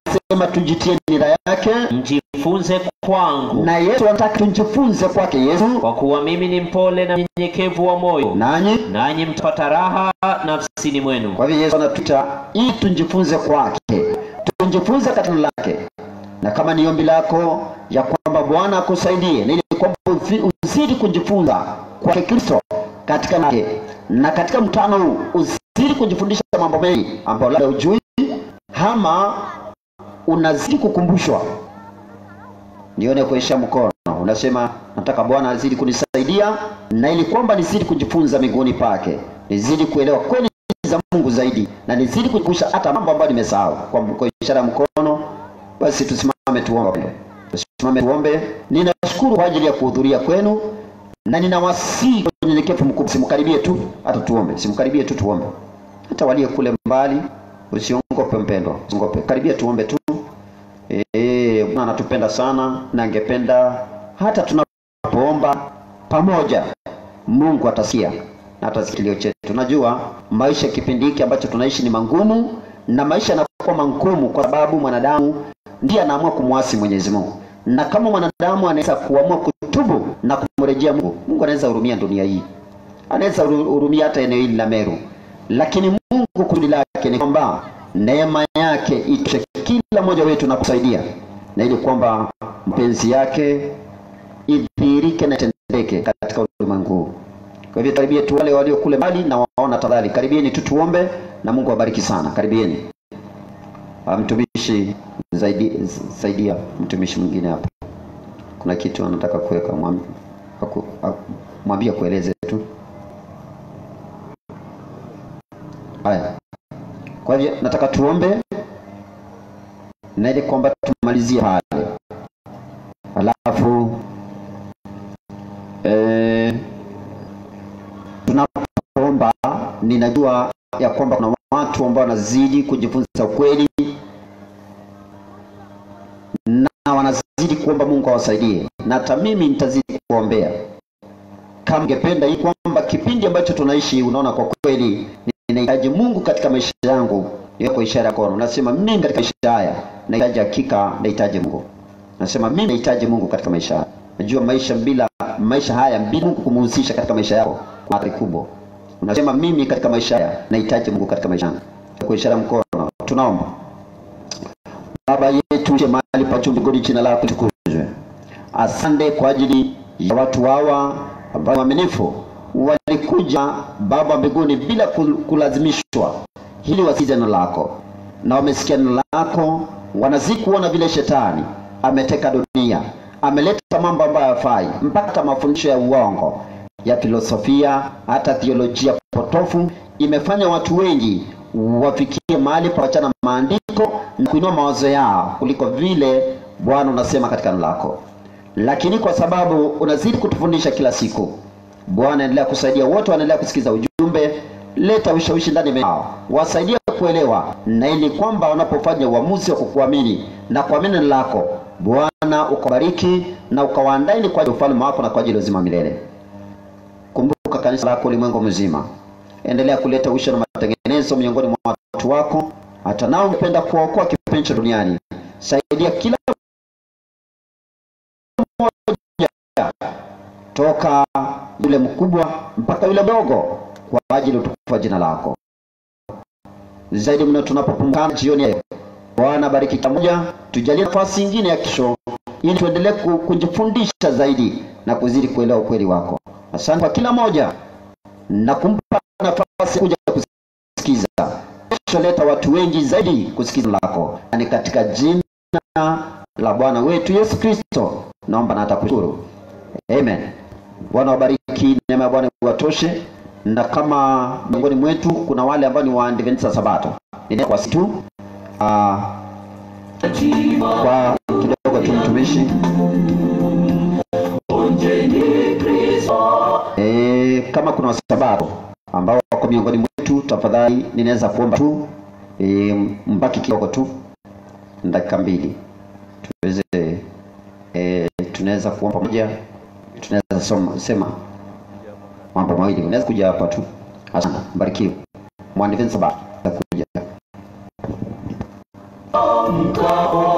[SPEAKER 3] anasema tujitie nira yake
[SPEAKER 4] mjifunze kwangu
[SPEAKER 3] na yesu anataka tujifunze kwake yesu
[SPEAKER 4] kwa kuwa mimi ni mpole na mnyenyekevu wa moyo
[SPEAKER 3] nanyi
[SPEAKER 4] nanyi mtapata raha nafsini mwenu
[SPEAKER 3] kwa hivyo yesu anatuita ili tujifunze kwake tujifunze katika neno lake na kama ni ombi lako ya kwamba bwana akusaidie na ili kwamba uzi- uzidi kujifunza kwake kristo katika nake na katika mkutano huu uzidi kujifundisha mambo mengi ambayo labda ujui ama unazidi kukumbushwa nione kuisha mkono unasema nataka bwana azidi kunisaidia na ili kwamba nizidi kujifunza miguuni pake nizidi kuelewa kweli za mungu zaidi na nizidi kujikusha hata mambo ambayo nimesahau kwa, kwa ishara ya mkono basi tusimame tuombe tusimame tuombe ninashukuru kwa ajili ya kuhudhuria kwenu na ninawasii kwa unyenyekevu mkubwa simkaribie tu hata tuombe simkaribie tu tuombe hata walio kule mbali usiongope mpendwa usiongope karibia tuombe tu Eh, Bwana anatupenda sana na angependa hata tunapoomba pamoja Mungu atasikia na atasikia kilio chetu. Najua maisha kipindi hiki ambacho tunaishi ni mangumu na maisha yanakuwa mangumu kwa sababu mwanadamu ndiye anaamua kumwasi Mwenyezi Mungu. Na kama mwanadamu anaweza kuamua kutubu na kumrejea Mungu, Mungu anaweza hurumia dunia hii. Anaweza huru- hurumia hata eneo hili la Meru. Lakini Mungu kusudi lake ni kwamba neema yake itoshe kila mmoja wetu na kusaidia na ili kwamba mapenzi yake idhihirike na itendeke katika ulimwengu huu. Kwa hivyo karibie tu wale walio kule mbali na waona tafadhali, karibieni tu tuombe na Mungu awabariki sana. Karibieni. Ah, Mtumishi zaidi, saidia mtumishi mwingine hapa, kuna kitu anataka kuweka, mwam- aku- aku- mwambie kueleze tu. Haya, kwa hivyo nataka tuombe na ili kwamba tumalizie pale, alafu eh, tunapoomba ninajua ya kwamba kuna watu ambao wanazidi kujifunza ukweli na wanazidi kuomba Mungu awasaidie, na hata mimi nitazidi kuombea kama ungependa hii kwamba kipindi ambacho tunaishi, unaona, kwa kweli ninahitaji Mungu katika maisha yangu, iwe kwa ishara ya mkono. Nasema mimi katika maisha haya nahitaji hakika, nahitaji Mungu. Nasema mimi nahitaji Mungu katika maisha haya. Najua maisha bila maisha haya bila Mungu kumhusisha katika maisha yako kuna athari kubwa. Unasema mimi katika maisha haya nahitaji Mungu katika maisha yangu. Kwa ishara ya mkono tunaomba. Baba yetu uliye mahali pa juu mbinguni, jina lako litukuzwe. Asante kwa ajili ya watu hawa ambao waaminifu walikuja Baba mbinguni bila kul- kulazimishwa, ili wasikize neno lako, na wamesikia neno lako, wanazidi kuona vile shetani ameteka dunia, ameleta mambo ambayo hayafai, mpaka hata mafundisho ya uongo ya filosofia, hata theolojia potofu imefanya watu wengi wafikie mahali pa wachana maandiko na kuinua mawazo yao kuliko vile Bwana unasema katika neno lako. Lakini kwa sababu unazidi kutufundisha kila siku, Bwana endelea kusaidia wote wanaendelea kusikiza ujumbe, leta ushawishi ndani yao, wasaidie kuelewa, na ili kwamba wanapofanya uamuzi wa kukuamini na kuamini neno lako, Bwana ukabariki na ukawaandaini kwa ajili ya ufalme wako na kwa ajili ya uzima wa milele. Kumbuka kanisa lako ulimwengu mzima, endelea kuleta uisho na matengenezo miongoni mwa watu wako, hata nao ungependa kuwaokoa kipindi cha duniani. Saidia kila mmoja toka yule mkubwa mpaka yule mdogo, kwa ajili ya utukufu wa jina lako. Zaidi mno tunapopumzika jioni ya leo, Bwana bariki kila mmoja, tujalie nafasi nyingine ya kesho, ili tuendelee ku- kujifundisha zaidi na kuzidi kuelewa ukweli wako. Asante kwa kila moja na kumpa nafasi ya kuja kusikiza. Kesho leta watu wengi zaidi kusikiza neno lako, na ni katika jina la Bwana wetu Yesu Kristo naomba na hata kushukuru. Amen. Bwana wabariki, neema ya Bwana iwatoshe. Na kama miongoni mwetu kuna wale ambao ni waadventista sabato, nina kwa situ ah, kwa kidogo tu mtumishi e, kama kuna wasabato ambao wako miongoni mwetu, tafadhali ninaweza kuomba tu e, mbaki kidogo tu dakika mbili tuweze e, tunaweza kuomba pamoja, tunaweza soma- sema mambo mawili. Unaweza kuja hapa tu. Asante, mbarikiwe. Mwadventista sabato kuja
[SPEAKER 1] Mko wao